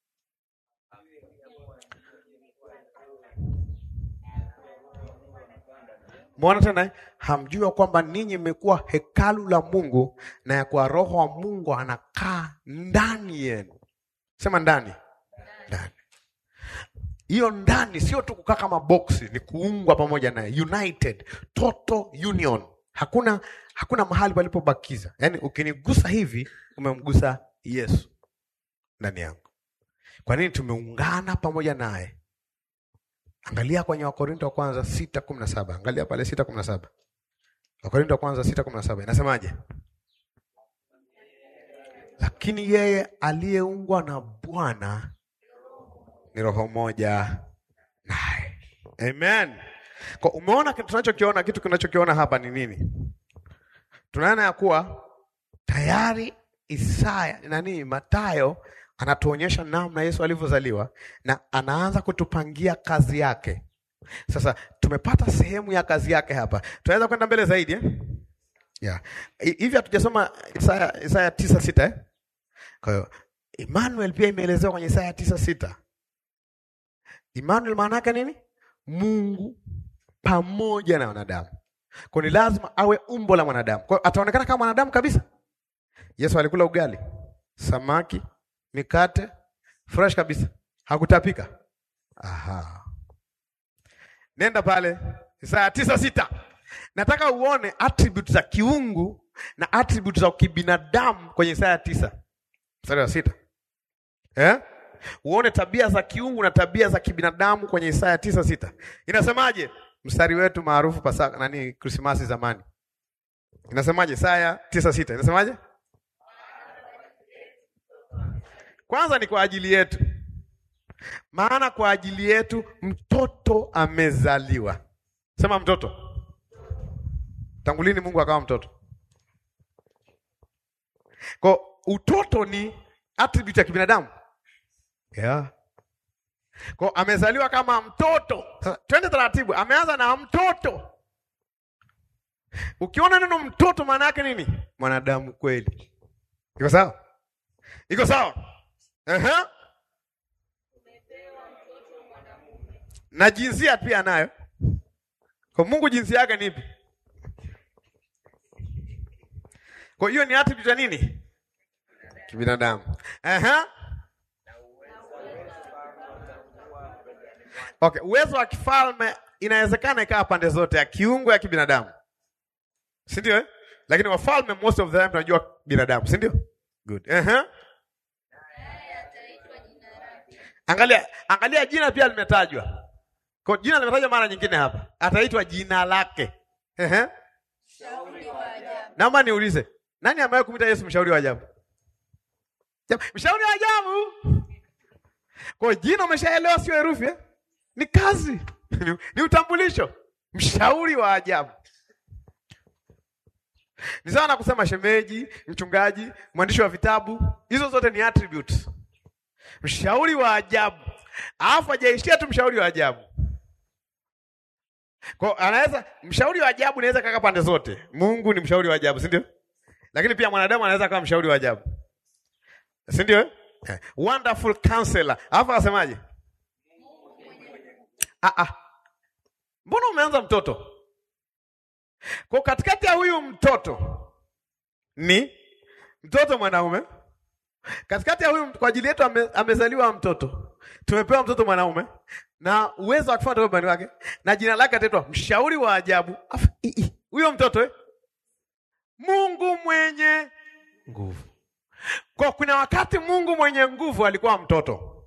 [SPEAKER 1] Mwona tena eh? hamjua kwamba ninyi mmekuwa hekalu la Mungu na ya kuwa Roho wa Mungu anakaa ndani yenu. Sema ndani, ndani. Hiyo ndani sio tu kukaa kama boksi, ni kuungwa pamoja naye, united, total union. Hakuna hakuna mahali palipobakiza. Yaani ukinigusa hivi umemgusa Yesu ndani yangu. Kwa nini tumeungana pamoja naye? Angalia kwenye Wakorinto wa kwanza sita kumi na saba. Angalia pale sita kumi na saba. Wakorinto wa kwanza sita kumi na saba inasemaje? Lakini yeye aliyeungwa na Bwana ni roho moja naye. Amen. Kwa umeona kitu tunachokiona, kitu kinachokiona hapa ni nini? Tunaona ya kuwa tayari Isaya nani, Mathayo anatuonyesha namna Yesu alivyozaliwa na anaanza kutupangia kazi yake. Sasa tumepata sehemu ya kazi yake hapa, tunaweza kwenda mbele zaidi eh? Yeah. Hi- Hivi hatujasoma Isaya, Isaya tisa sita eh? Kwa hiyo Emmanuel pia imeelezewa kwenye Isaya tisa sita. Emmanuel maana yake nini? Mungu pamoja na wanadamu. Kwa ni lazima awe umbo la mwanadamu. Kwa hiyo ataonekana kama mwanadamu kabisa. Yesu alikula ugali, samaki, mikate, fresh kabisa. Hakutapika. Aha. Nenda pale Isaya tisa sita. Nataka uone attribute za kiungu na attribute za kibinadamu kwenye Isaya tisa mstari wa sita eh? Uone tabia za kiungu na tabia za kibinadamu kwenye Isaya tisa sita. Inasemaje? Mstari wetu maarufu Pasaka nani Krismasi zamani. Inasemaje? Isaya tisa sita. Inasemaje? Kwanza ni kwa ajili yetu, maana kwa ajili yetu mtoto amezaliwa. Sema mtoto. Tangu lini Mungu akawa mtoto? Kwa utoto ni attribute ya kibinadamu yeah. Kwa amezaliwa kama mtoto. Sasa twende taratibu, ameanza na mtoto. Ukiona neno mtoto, maana yake nini? Mwanadamu kweli. Iko sawa? Iko sawa? Ehe. Na jinsia pia nayo. Kwa Mungu jinsia yake ni ipi? Kwa hiyo ni attribute ya nini? Kibinadamu. Ehe. Okay, uwezo wa kifalme inawezekana ikawa pande zote, ya kiungu ya kibinadamu, si ndio? Eh, Lakini wafalme most of the time tunajua binadamu, si ndio? Good. Uh-huh. Angalia, angalia jina pia limetajwa. Kwa jina limetajwa mara nyingine hapa. Ataitwa jina lake. Ehe. Naomba niulize, nani amewahi kumwita Yesu mshauri wa ajabu? Jam- Mshauri wa ajabu. Kwa jina umeshaelewa sio herufi eh? Ni kazi. Ni- ni utambulisho. Mshauri wa ajabu. Ni sawa na kusema shemeji, mchungaji, mwandishi wa vitabu. Hizo zote ni attributes. Mshauri wa ajabu. Alafu hajaishia tu mshauri wa ajabu. Kwa anaweza mshauri wa ajabu anaweza kaka pande zote. Mungu ni mshauri wa ajabu, si ndio? Lakini pia mwanadamu anaweza kuwa mshauri wa ajabu. Si ndio? eh? Eh, Wonderful counselor. Alafu akasemaje? Ah ah. Mbona umeanza mtoto? Kwa katikati ya huyu mtoto ni mtoto mwanaume. Katikati ya huyu kwa ajili yetu ame, amezaliwa mtoto. Tumepewa mtoto mwanaume na uwezo wa kufanya ubani wake na jina lake ataitwa mshauri wa ajabu. Afu, i- i, Huyo mtoto eh? Mungu mwenye nguvu. Kwa kuna wakati Mungu mwenye nguvu alikuwa mtoto.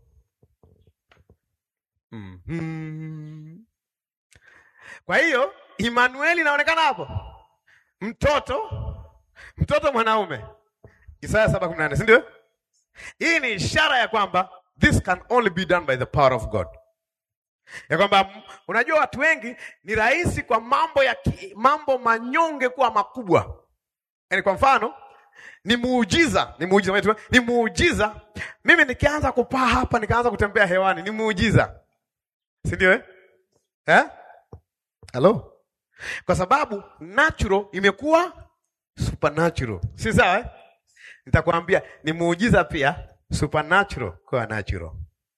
[SPEAKER 1] Mhm. Kwa hiyo Emmanuel inaonekana hapo. Mtoto mtoto mwanaume. Isaya 7:18, si ndio? Hii ni ishara ya kwamba this can only be done by the power of God. Ya kwamba m- unajua watu wengi ni rahisi kwa mambo ya ki, mambo manyonge kuwa makubwa. Yaani kwa mfano ni muujiza, ni muujiza wetu, ni muujiza. Mimi nikianza kupaa hapa nikaanza kutembea hewani, ni muujiza. Si ndio eh? Eh? Hello? Kwa sababu natural imekuwa supernatural. Si sawa eh? Nitakwambia ni muujiza pia supernatural kwa natural.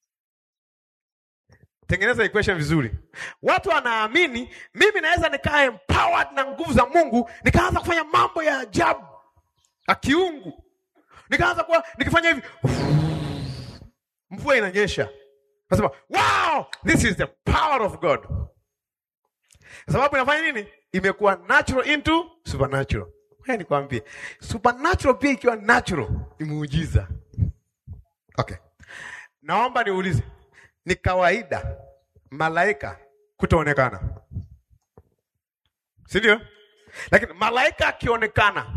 [SPEAKER 1] Tengeneza equation vizuri. Watu wanaamini mimi naweza nikaa empowered na nguvu za Mungu, nikaanza kufanya mambo ya ajabu ya kiungu, nikaanza kuwa nikifanya hivi, mvua inanyesha, nasema wow, this is the power of God, kwa sababu inafanya nini? Imekuwa natural into supernatural. Haya, nikwambie, supernatural pia ikiwa natural ni muujiza. Okay, naomba niulize, ni kawaida malaika kutoonekana, si ndio? Lakini malaika akionekana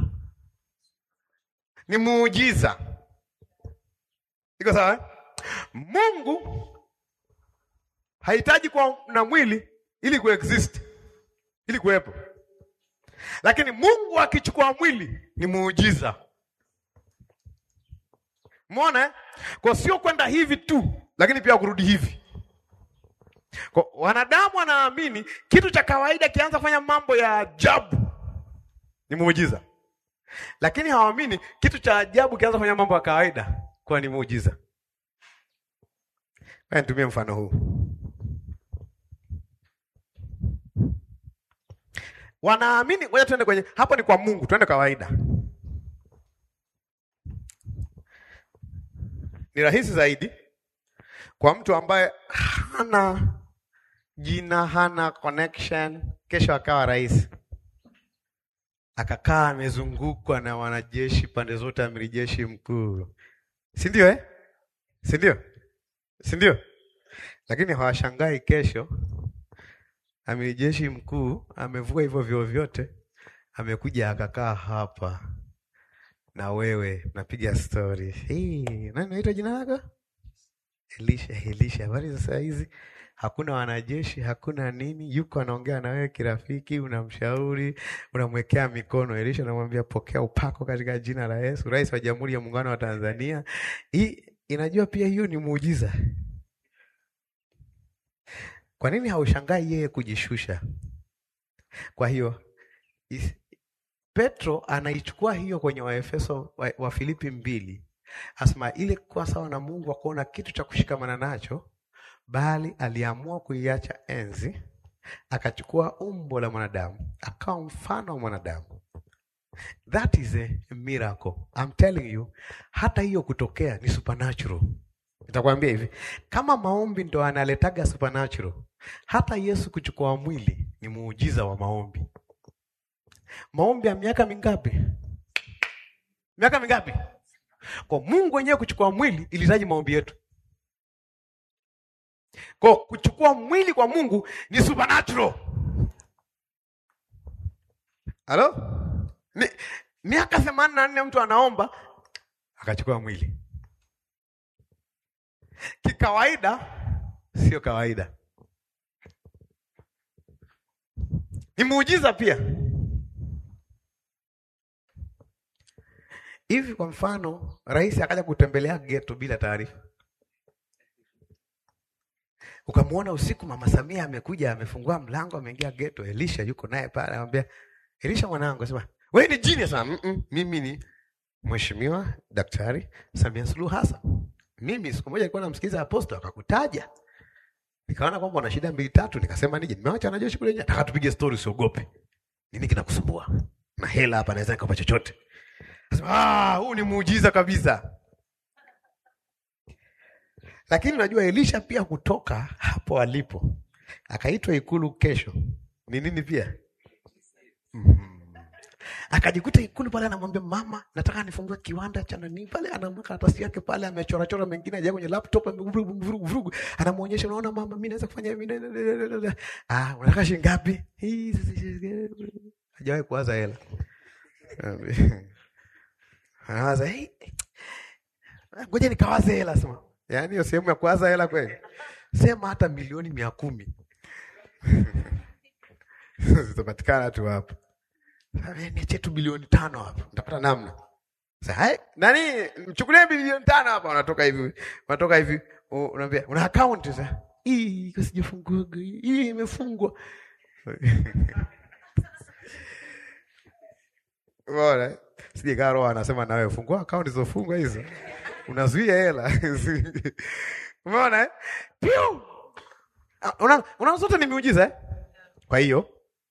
[SPEAKER 1] ni muujiza. Iko sawa? eh? Mungu hahitaji kuwa na mwili ili kuexist, ili kuwepo, lakini Mungu akichukua mwili ni muujiza. Umeona? eh? Kwa sio kwenda hivi tu, lakini pia kurudi hivi. Kwa wanadamu wanaamini kitu cha kawaida kianza kufanya mambo ya ajabu ni muujiza, lakini hawaamini kitu cha ajabu kianza kufanya mambo ya kawaida kuwa ni muujiza. Haya, nitumie mfano huu. Wanaamini, ngoja tuende kwenye hapo, ni kwa Mungu, tuende kawaida. Ni rahisi zaidi kwa mtu ambaye hana jina, hana connection, kesho akawa rais, akakaa amezungukwa na wanajeshi pande zote, amiri jeshi mkuu, si ndio eh? si ndio? si ndio? Lakini hawashangai kesho amiri jeshi mkuu amevua hivyo vyoo vyote, amekuja akakaa hapa na wewe napiga stori. Hii nani naitwa jina lako? Elisha. Elisha, habari za saa hizi? Hakuna wanajeshi, hakuna nini, yuko anaongea na wewe kirafiki, unamshauri, unamwekea mikono. Elisha anamwambia pokea upako katika jina la Yesu, rais wa Jamhuri ya Muungano wa Tanzania. Hii inajua pia hiyo ni muujiza. Kwa nini haushangai yeye kujishusha? Kwa hiyo is- Petro anaichukua hiyo kwenye Waefeso wa, wa Filipi mbili, asema ile kuwa sawa na Mungu akuona kitu cha kushikamana nacho, bali aliamua kuiacha enzi, akachukua umbo la mwanadamu, akawa mfano wa mwanadamu. That is a miracle. I'm telling you, hata hiyo kutokea ni supernatural. Nitakwambia hivi, kama maombi ndo analetaga supernatural, hata Yesu kuchukua mwili ni muujiza wa maombi. Maombi ya miaka mingapi? Miaka mingapi? Kwa Mungu wenyewe kuchukua mwili ilihitaji maombi yetu. Kwa kuchukua mwili kwa Mungu ni supernatural. Halo? Ni, miaka themanini na nne mtu anaomba akachukua mwili. Kikawaida sio kawaida, ni muujiza pia. Hivi kwa mfano, rais akaja kutembelea geto bila taarifa, ukamwona usiku, mama Samia amekuja, amefungua mlango, ameingia geto, Elisha yuko naye pale, anamwambia Elisha, mwanangu, asema wewe ni jini sana. Mm -mm, mimi ni Mheshimiwa Daktari Samia Suluhu Hassan. Mimi siku moja nilikuwa namsikiliza Apostle akakutaja, nikaona kwamba una shida mbili tatu, nikasema nije, nimeacha wanajeshi kule nje, nataka tupige story, usiogope. Nini kinakusumbua? Na hela hapa, naweza nikapa chochote. Sema, ah, huu ni muujiza kabisa. Lakini unajua Elisha pia kutoka hapo alipo akaitwa ikulu kesho ni nini pia mm-hmm. Akajikuta ikulu pale, anamwambia mama, nataka nifungue kiwanda cha nani pale, anamweka karatasi yake pale, amechorachora mengine aja kwenye laptop, amevurugu vurugu, anamwonyesha, unaona mama, mimi naweza kufanya hivi. Ah, unataka shilingi ngapi? Hajawahi kuwaza hela anawaza hey, ngoja nikawaze hela sema. Yaani hiyo sehemu ya kuwaza hela kweli, sema hata milioni mia kumi zitapatikana tu hapo. Niachie tu bilioni tano hapo, nitapata namna. Sasa nani, mchukulie bilioni tano hapa, unatoka hivi, unatoka hivi, unaambia una account sasa, hii sijafungua, hii imefungwa bora sije karo anasema nawe fungua akaunti zilizofungwa hizo, unazuia hela umeona eh? Piu una, una zote ni miujiza eh? Kwa hiyo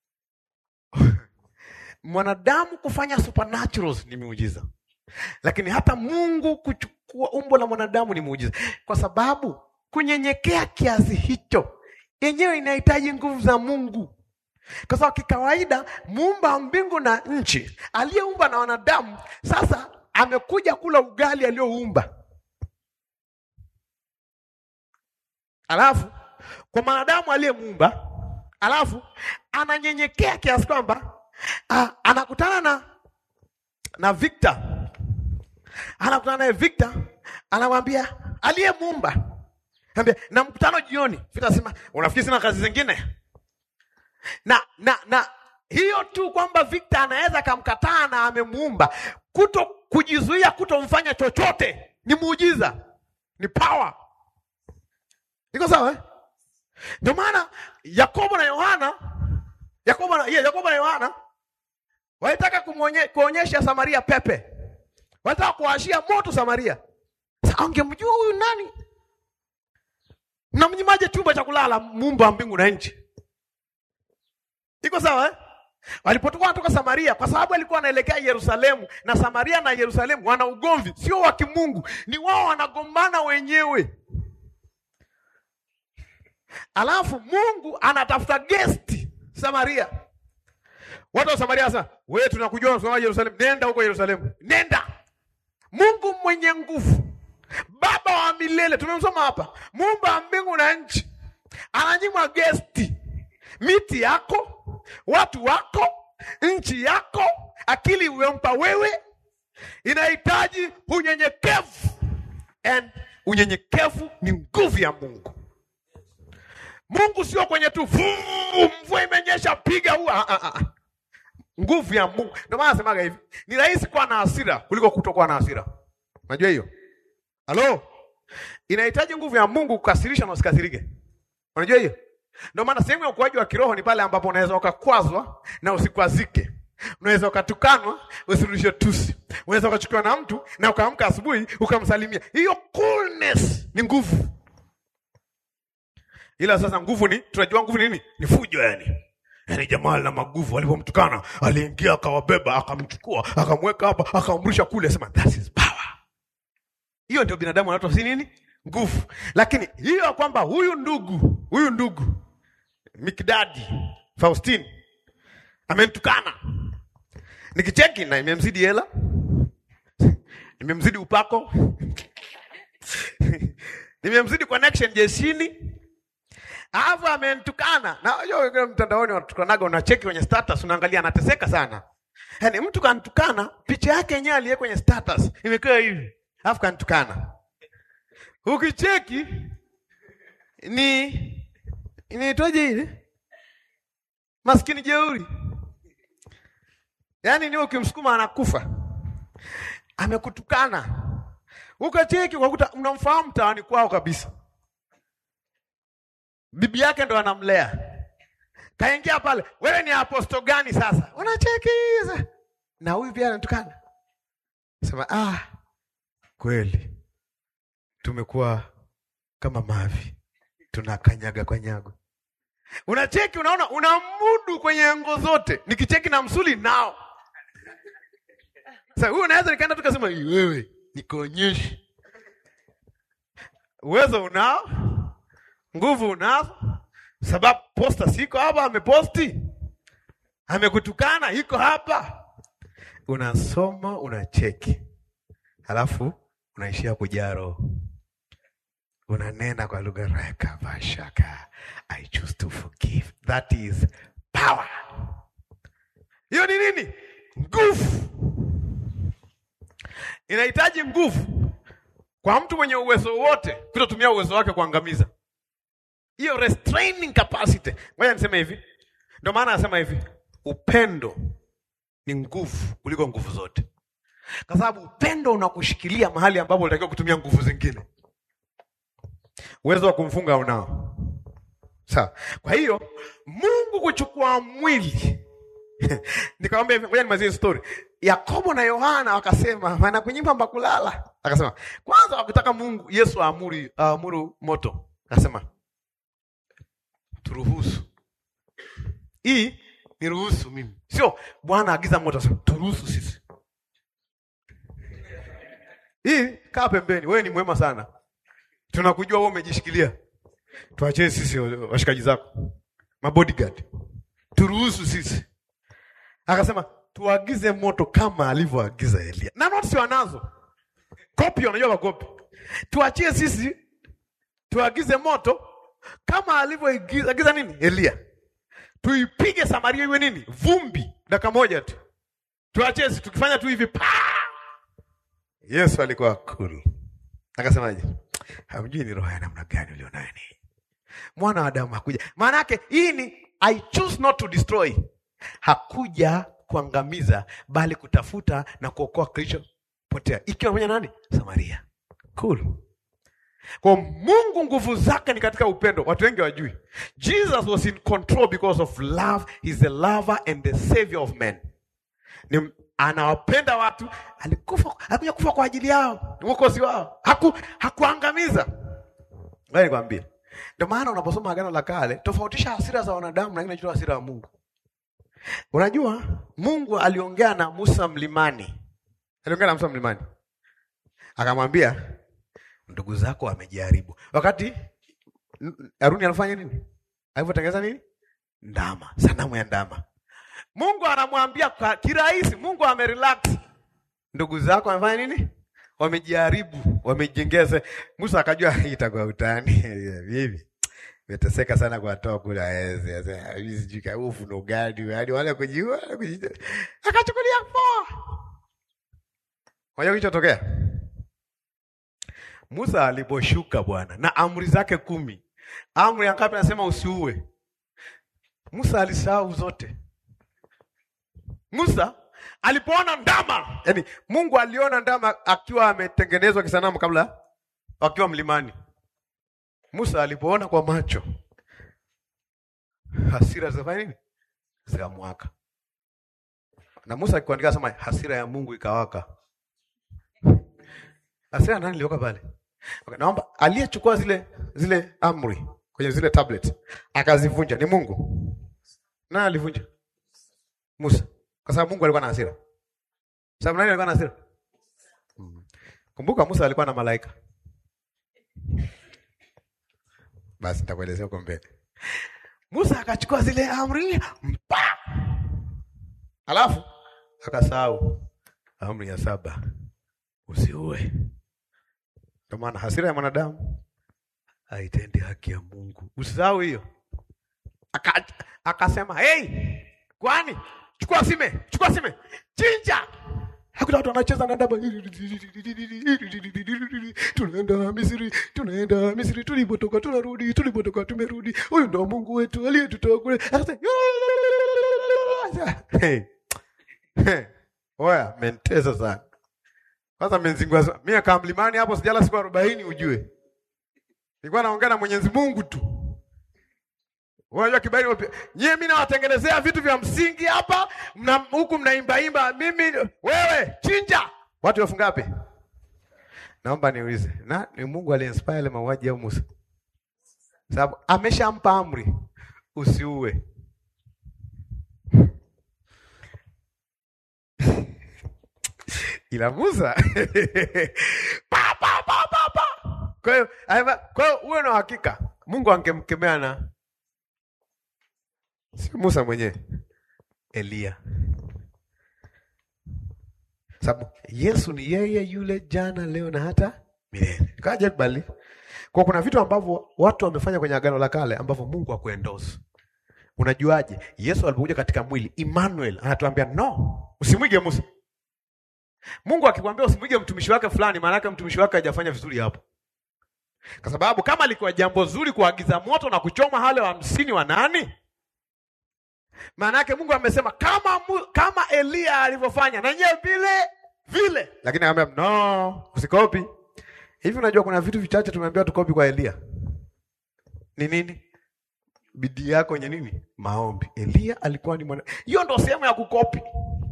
[SPEAKER 1] mwanadamu kufanya supernaturals ni miujiza, lakini hata Mungu kuchukua umbo la mwanadamu ni muujiza, kwa sababu kunyenyekea kiasi hicho yenyewe inahitaji nguvu za Mungu kwa sababu kikawaida muumba wa mbingu na nchi aliyeumba na wanadamu sasa amekuja kula ugali aliyoumba, alafu kwa mwanadamu aliyemuumba, alafu ananyenyekea kiasi kwamba anakutana na na Victor, anakutana naye Victor, anamwambia aliyemuumba, ambia na mkutano jioni. Victor asema unafikiri sina kazi zingine? na na na hiyo tu kwamba Victor anaweza akamkataa na amemuumba, kuto kujizuia kutomfanya chochote ni muujiza, ni power. Iko sawa eh? Ndio maana Yakobo na Yohana, Yakobo na yeah, Yakobo na Yohana walitaka kumwonye, kuonyesha Samaria pepe, walitaka kuwashia moto Samaria. Sasa angemjua huyu nani? Mnamnyimaje chumba cha kulala muumba wa mbingu na nchi? Iko sawa eh? Walipotoka wanatoka Samaria, kwa sababu alikuwa anaelekea Yerusalemu, na Samaria na Yerusalemu wana ugomvi, sio wa kimungu, ni wao wanagombana wenyewe. Alafu Mungu anatafuta gesti Samaria. Watu wa Samaria sasa, wewe tunakujua unasoma Yerusalemu, nenda huko Yerusalemu, nenda. Mungu mwenye nguvu, Baba wa milele, tumemsoma hapa, muumba wa mbingu na nchi, ananyimwa gesti miti yako, watu wako, nchi yako, akili umempa wewe, inahitaji unyenyekevu, and unyenyekevu ni nguvu ya Mungu. Mungu sio kwenye tu mvua imenyesha piga huu, ah, ah, ah. Nguvu ya Mungu. Ndio maana nasemaga hivi, ni rahisi kuwa na hasira kuliko kutokuwa na hasira. Unajua hiyo? Halo, inahitaji nguvu ya Mungu kukasirisha na usikasirike. Unajua hiyo? Ndio maana sehemu ya ukuaji wa kiroho ni pale ambapo unaweza ukakwazwa na usikwazike. Unaweza ukatukanwa usirudishe tusi. Unaweza ukachukiwa na mtu na ukaamka asubuhi ukamsalimia. Hiyo coolness ni nguvu. Ila sasa nguvu ni tunajua nguvu ni nini? Ni fujo yani. Yaani jamaa na maguvu alipomtukana, aliingia akawabeba, akamchukua, akamweka hapa, akamrusha kule, sema that is power. Hiyo ndio binadamu anatoa si nini? Nguvu. Lakini hiyo kwamba huyu ndugu, huyu ndugu Mikdadi Faustini amemtukana, Nikicheki na imemzidi hela, nimemzidi upako, nimemzidi connection jeshini, alafu amenitukana. Na unajua mtandaoni wanatukanaga, unacheki kwenye status, unaangalia anateseka sana. Yaani mtu kanitukana, picha yake yenyewe aliye kwenye status imekaa hivi, alafu kanitukana. Ukicheki ni inaitwaje ile maskini jeuri, yaani ni ukimsukuma anakufa, amekutukana. Ukacheki ukakuta unamfahamu mtaani kwao kabisa, bibi yake ndo anamlea kaingia pale, wewe ni aposto gani sasa? Unacheki sasa. na huyu pia anatukana, sema ah, kweli tumekuwa kama mavi tunakanyaga kanyago. Unacheki, unaona, unamudu kwenye ngo zote, nikicheki na msuli nao. Sasa huyu unaweza nikaenda tukasema wewe, nikuonyeshe uwezo unao, nguvu unazo sababu posta siko hapa, ameposti amekutukana, iko hapa, unasoma unacheki, halafu unaishia kujaa roho, unanena kwa lugha raka vashaka I choose to forgive. That is power. Hiyo ni nini? Nguvu. Inahitaji nguvu kwa mtu mwenye uwezo wote kutotumia uwezo wake kuangamiza hiyo restraining capacity. Ngoja niseme hivi, ndio maana anasema hivi, upendo ni nguvu kuliko nguvu zote, kwa sababu upendo unakushikilia mahali ambapo unatakiwa kutumia nguvu zingine. Uwezo wa kumfunga unao, sawa. Kwa hiyo Mungu kuchukua mwili nikamwambia hivi, ngoja nimalizie story. Yakobo na Yohana wakasema, maana kunyimba mbakulala, akasema kwanza wakitaka Mungu Yesu aamuru aamuru moto, akasema turuhusu hii ni ruhusu mimi, sio Bwana agiza moto, turuhusu sisi. Hii kaa pembeni, wewe ni mwema sana, tunakujua wewe umejishikilia, tuachie sisi washikaji zako mabodyguard, turuhusu sisi. Akasema tuagize moto kama alivyoagiza Elia, na notisi wanazo kopi, wanajua kopi, tuachie sisi tuagize moto kama alivyoagiza nini Elia, tuipige Samaria iwe nini vumbi, dakika moja tu, tuachie sisi. Tukifanya tu hivi pa Yesu alikuwa cool, akasemaje? Hamjui ni roho ya namna gani ulionayo ni mwana wa Adamu hakuja. Maana yake hii ni I choose not to destroy, hakuja kuangamiza, bali kutafuta na kuokoa kilichopotea, ikiwa pamoja nani? Samaria. Cool. Kwa Mungu nguvu zake ni katika upendo. Watu wengi wajui. Jesus was in control because of love. He's the lover and the savior of men. Ni anawapenda watu, alikufa, alikuja kufa kwa ajili yao, ni mwokozi wao. Haku hakuangamiza. Wewe nikwambie. Ndio maana unaposoma Agano la Kale, tofautisha hasira za wanadamu na ile hasira ya Mungu. Unajua, Mungu aliongea na Musa mlimani. Aliongea na Musa mlimani. Akamwambia, ndugu zako wamejaribu. Wakati Haruni anafanya nini? Alivyotengeneza nini? Ndama, sanamu ya ndama. Mungu anamwambia kwa kirahisi, Mungu amerelax. Ndugu zako wamefanya nini? Wamejaribu, wamejengeza. Musa akajua hii itakuwa utani. Hivi. Meteseka sana kwa toa kula hezi. Sasa hizi jika ufu no gadi, hadi wale kujiua, kujiua. Akachukulia poa. Unajua kilichotokea? Musa aliposhuka Bwana na amri zake kumi, amri ya ngapi? Anasema usiue. Musa alisahau zote. Musa alipoona ndama, yani Mungu aliona ndama akiwa ametengenezwa kisanamu kabla wakiwa mlimani. Musa alipoona kwa macho, hasira zikafanya nini? Zikamwaka. Na Musa akiandika sema hasira ya Mungu ikawaka. Hasira nani iliwaka pale? Okay, naomba aliyechukua zile zile amri kwenye zile tablet akazivunja ni Mungu. Nani alivunja? Musa. Kwa sababu Mungu alikuwa na hasira. Sababu nani alikuwa na hasira? Hmm. Kumbuka Musa alikuwa na malaika. Basi nitakuelezea huko mbele. Musa akachukua zile amri mpa. Alafu akasahau amri ya saba, usiue. Ndio maana hasira ya mwanadamu haitendi haki ya Mungu. Usisahau hiyo. Aka, akasema hey, kwani chukua sime, chukua sime, chinja. Hakuna watu wanacheza na ndaba, tunaenda Misri, tunaenda Misri, tulipotoka tunarudi, tulipotoka tumerudi. Huyu ndo Mungu wetu aliyetutoa kule. Akasema hey. Hey. Oya, mentesa sana. Kwanza menzingua sana. Mimi akaa mlimani hapo sijala siku 40 ujue. Nilikuwa naongea na Mwenyezi Mungu tu. Unajua kibali wapi? Nyie mimi nawatengenezea vitu vya msingi hapa, mna huku mnaimba imba, mimi wewe chinja. Watu wafunga wapi? Naomba niulize. Na ni Mungu aliinspire ile mauaji au Musa? Sababu ameshampa amri usiue. Ila Musa pa pa pa pa pa. Kwa hiyo kwa hiyo uwe na uhakika Mungu angemkemea na Sio Musa mwenyewe, Elia. Sababu Yesu ni yeye yule jana, leo na hata milele. Kaja kubali. Kwa kuna vitu ambavyo watu wamefanya kwenye agano la kale ambavyo Mungu hakuendorse. Unajuaje? Yesu alipokuja katika mwili, Emmanuel anatuambia no, usimwige Musa. Mungu akikwambia usimwige mtumishi wake fulani, maana yake mtumishi wake hajafanya vizuri hapo. Kwa sababu kama alikuwa jambo zuri kuagiza moto na kuchoma wale wa hamsini wa nani? Maana yake Mungu amesema kama kama Elia alivyofanya na nyewe vile vile, lakini akamwambia no, usikopi. Hivi unajua kuna vitu vichache tumeambiwa tukopi kwa Elia. Ni nini? Bidii yako kwenye nini? Maombi. Elia alikuwa ni mwana. Hiyo ndio sehemu ya kukopi.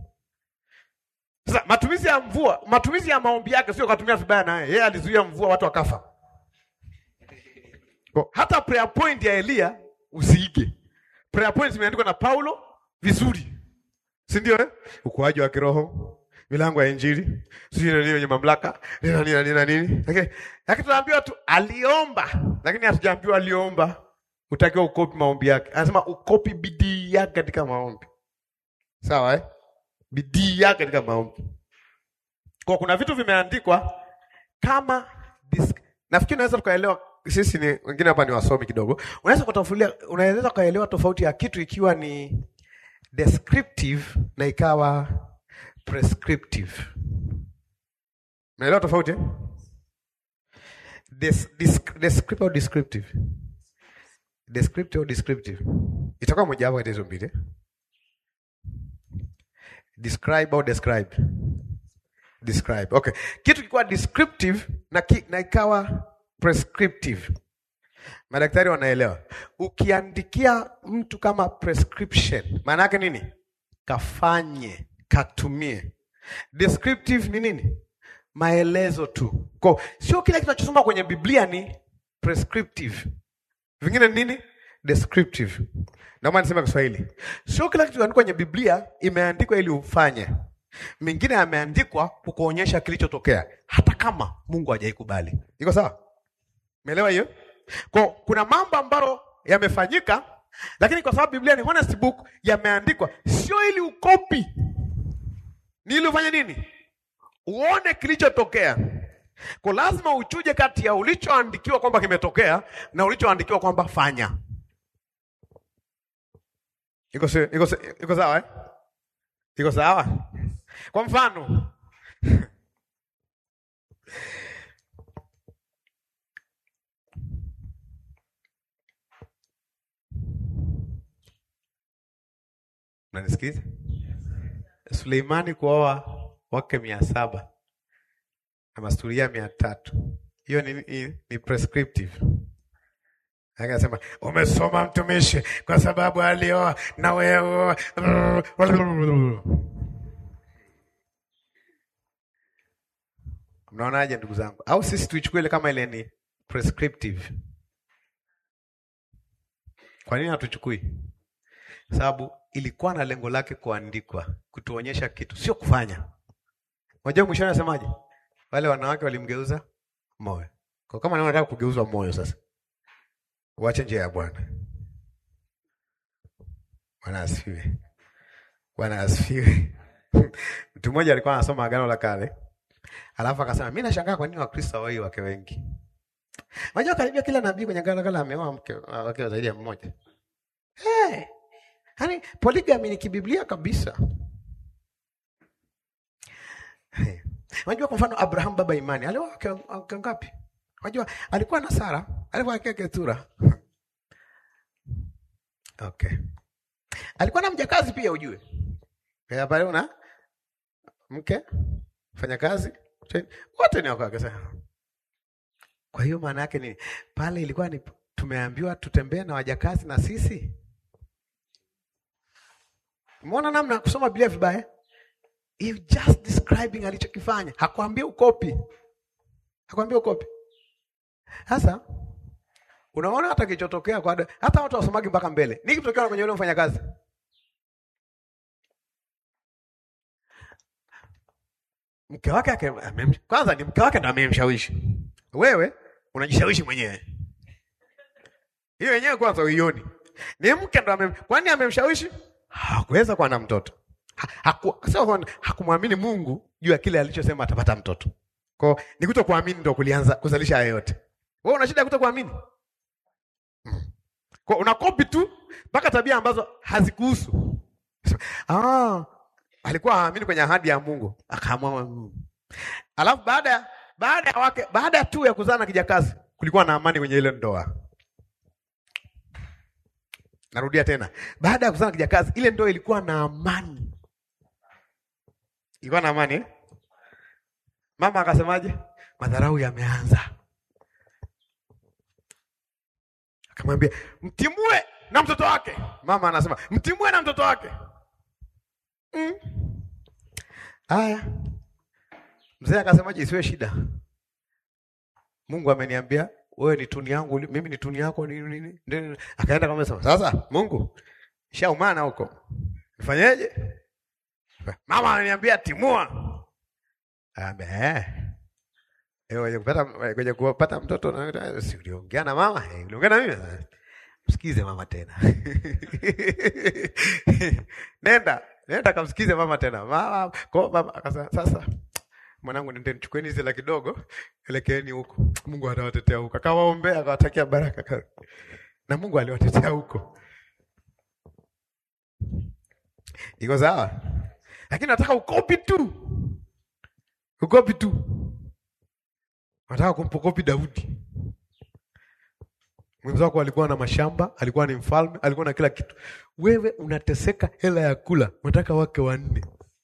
[SPEAKER 1] Sasa matumizi ya mvua, matumizi ya maombi yake sio kutumia vibaya naye. Yeye alizuia mvua watu wakafa. Kwa hata prayer point ya Elia usiige. Prayer points zimeandikwa na Paulo vizuri, si ndio? Eh, ukuaji wa kiroho, milango ya Injili, sijui nini yenye mamlaka nina nini nina nini, lakini lakini tunaambiwa tu aliomba, lakini hatujaambiwa aliomba. Utakiwa ukopi maombi yake, anasema ukopi bidii yake katika maombi, sawa eh? Bidii yake katika maombi. Kwa kuna vitu vimeandikwa kama this... nafikiri unaweza tukaelewa sisi ni wengine hapa ni wasomi kidogo. Unaweza kutofulia, unaweza kuelewa tofauti ya kitu ikiwa ni descriptive na ikawa prescriptive. Unaelewa tofauti eh? Des, dis, descriptive au descriptive? Descriptive au descriptive? Itakuwa moja wapo hizo mbili. Describe au describe? Describe. Okay. Kitu kikiwa descriptive na, ki, na ikawa prescriptive. Madaktari wanaelewa. Ukiandikia mtu kama prescription, maana yake nini? Kafanye, katumie. Descriptive ni nini? Maelezo tu. Kwa sio kila kitu tunachosoma kwenye Biblia ni prescriptive. Vingine ni nini? Descriptive. Naomba niseme Kiswahili. Sio kila kitu kinaandikwa kwenye Biblia imeandikwa ili ufanye. Mingine yameandikwa kukuonyesha kilichotokea hata kama Mungu hajaikubali. Iko sawa? Umeelewa hiyo? Kwa kuna mambo ambayo yamefanyika, lakini kwa sababu Biblia ni honest book, yameandikwa sio ili ukopi, ni ili ufanye nini? Uone kilichotokea. Kwa lazima uchuje kati ya ulichoandikiwa kwamba kimetokea na ulichoandikiwa kwamba fanya. Iko iko iko sawa eh? Iko sawa? Kwa mfano Unanisikiza? Suleimani kuoa wake mia saba na masuria mia tatu hiyo ni, ni, ni prescriptive. Akasema umesoma mtumishi, kwa sababu alioa na wewe. Mnaonaje ndugu zangu? Au sisi tuichukue ile kama ile ni prescriptive? Kwa nini hatuchukui? Sababu ilikuwa na lengo lake kuandikwa, kutuonyesha kitu, sio kufanya. Unajua mwishoni anasemaje? Wale wanawake walimgeuza moyo. Kwa kama nataka kugeuzwa moyo sasa, uache njia ya Bwana. Bwana asifiwe. Bwana asifiwe. Mtu mmoja alikuwa anasoma Agano la Kale, alafu akasema mimi nashangaa kwa nini Wakristo hawai wake wengi. Unajua karibia kila nabii kwenye Agano la Kale ameoa mke wake zaidi ya mmoja. Hey, yani polygamy ni kibiblia kabisa. Hey. Unajua kwa mfano Abraham baba imani alioa wake wake ngapi? Unajua alikuwa na Sara, alikuwa na Ketura. Okay. Alikuwa na mjakazi pia ujue. Kwa pale una mke fanya kazi wote ni wako sana. Kwa hiyo maana yake ni pale ilikuwa ni tumeambiwa tutembee na wajakazi na sisi. Umeona namna ya kusoma Biblia vibaya? You just describing alichokifanya. Hakuambia ukopi. Hakuambia ukopi. Sasa unaona hata kilichotokea kwa hata watu wasomagi mpaka mbele. Nini kitokea kwenye yule mfanyakazi? Mke wake ake, kwanza ni mke wake ndo amemshawishi. Wewe unajishawishi mwenyewe. Hiyo yenyewe kwanza uioni. Ni mke ndo amem, kwani amemshawishi? Hakuweza kuwa na mtoto. Haku, sio hakumwamini Mungu juu ya kile alichosema atapata mtoto. Kwa ni kuto kuamini ndo kulianza kuzalisha haya yote. Wewe una shida ya kuto kuamini? Hmm. Kwa unakopi tu mpaka tabia ambazo hazikuhusu. Ah, alikuwa haamini kwenye ahadi ya Mungu, akaamua Mungu. Alafu baada ya baada ya wake baada tu ya kuzaa na kijakazi kulikuwa na amani kwenye ile ndoa. Narudia tena. Baada ya kuzaa na kijakazi ile ndoa ilikuwa na amani. Ilikuwa na amani eh? Mama akasemaje? Madharau yameanza. Akamwambia, "Mtimue na mtoto wake." Mama anasema, "Mtimue na mtoto wake." Mm. Aya. Mzee akasemaje isiwe shida. Mungu ameniambia wewe ni tuni yangu, mimi ni tuni yako nini nini. nini. Akaenda kama sema, "Sasa Mungu, shaumana huko. Nifanyeje?" Mama ananiambia timua. Abe. Eh, wewe kupata kwenye kupata mtoto na si uliongea na mama? Eh, uliongea na mimi? Msikize mama tena. Nenda, nenda kamsikize mama tena. Mama, kwa mama akasema sasa mwanangu nendeni chukueni hizi la kidogo, elekeeni huko. Mungu atawatetea huko. Akawaombea, akawatakia baraka. Na Mungu aliwatetea huko. Iko sawa? Lakini nataka ukopi tu. Ukopi tu. Nataka kumpokopi Daudi. Mwenzako alikuwa na mashamba, alikuwa ni mfalme, alikuwa na kila kitu. Wewe unateseka hela ya kula, unataka wake wanne.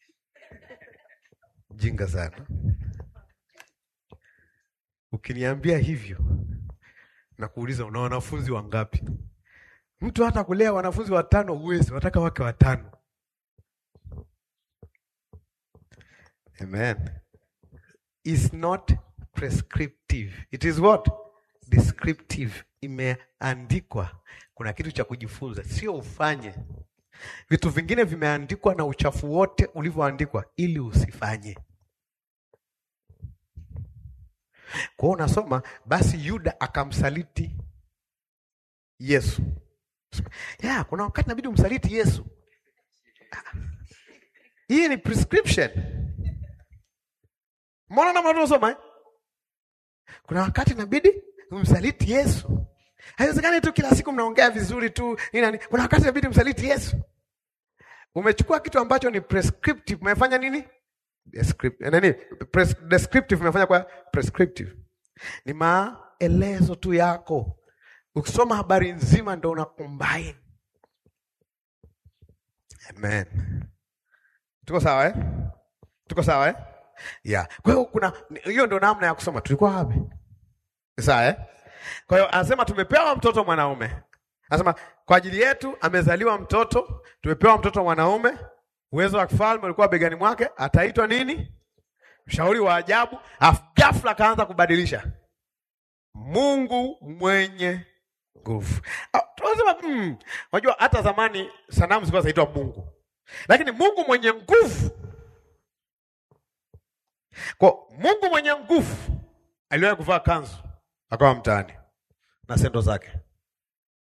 [SPEAKER 1] Jinga sana. Ukiniambia hivyo na kuuliza una wanafunzi wangapi? Mtu hata kulea wanafunzi watano huwezi, wataka wake watano. Amen. Is not prescriptive. It is what? Descriptive. Imeandikwa. Kuna kitu cha kujifunza, sio ufanye. Vitu vingine vimeandikwa na uchafu wote ulivyoandikwa ili usifanye. Kwa hiyo unasoma basi Yuda akamsaliti Yesu. Ya, kuna wakati inabidi umsaliti Yesu. Hii ni prescription. Mbona namna tunasoma eh? Kuna wakati inabidi umsaliti Yesu. Haiwezekani tu kila siku mnaongea vizuri tu nini. Kuna wakati inabidi umsaliti Yesu. Umechukua kitu ambacho ni prescriptive, umefanya nini? Descriptive. Nani? Pres descriptive umefanya kwa prescriptive. Ni maelezo tu yako. Ukisoma habari nzima ndio una combine. Amen. Tuko sawa eh? Tuko sawa eh? Yeah. Kwa hiyo kuna hiyo ndio namna ya kusoma. Tulikuwa wapi? Sawa eh? Kwa hiyo anasema tumepewa mtoto mwanaume. Anasema kwa ajili yetu amezaliwa mtoto, tumepewa mtoto mwanaume, uwezo wa kifalme ulikuwa begani mwake, ataitwa nini? Mshauri wa ajabu. Afu ghafla akaanza kubadilisha. Mungu mwenye nguvu. Tunasema mm, unajua hata zamani sanamu zilikuwa zinaitwa Mungu. Lakini Mungu mwenye nguvu kwa Mungu mwenye nguvu aliwahi kuvaa kanzu akawa mtaani na sendo zake.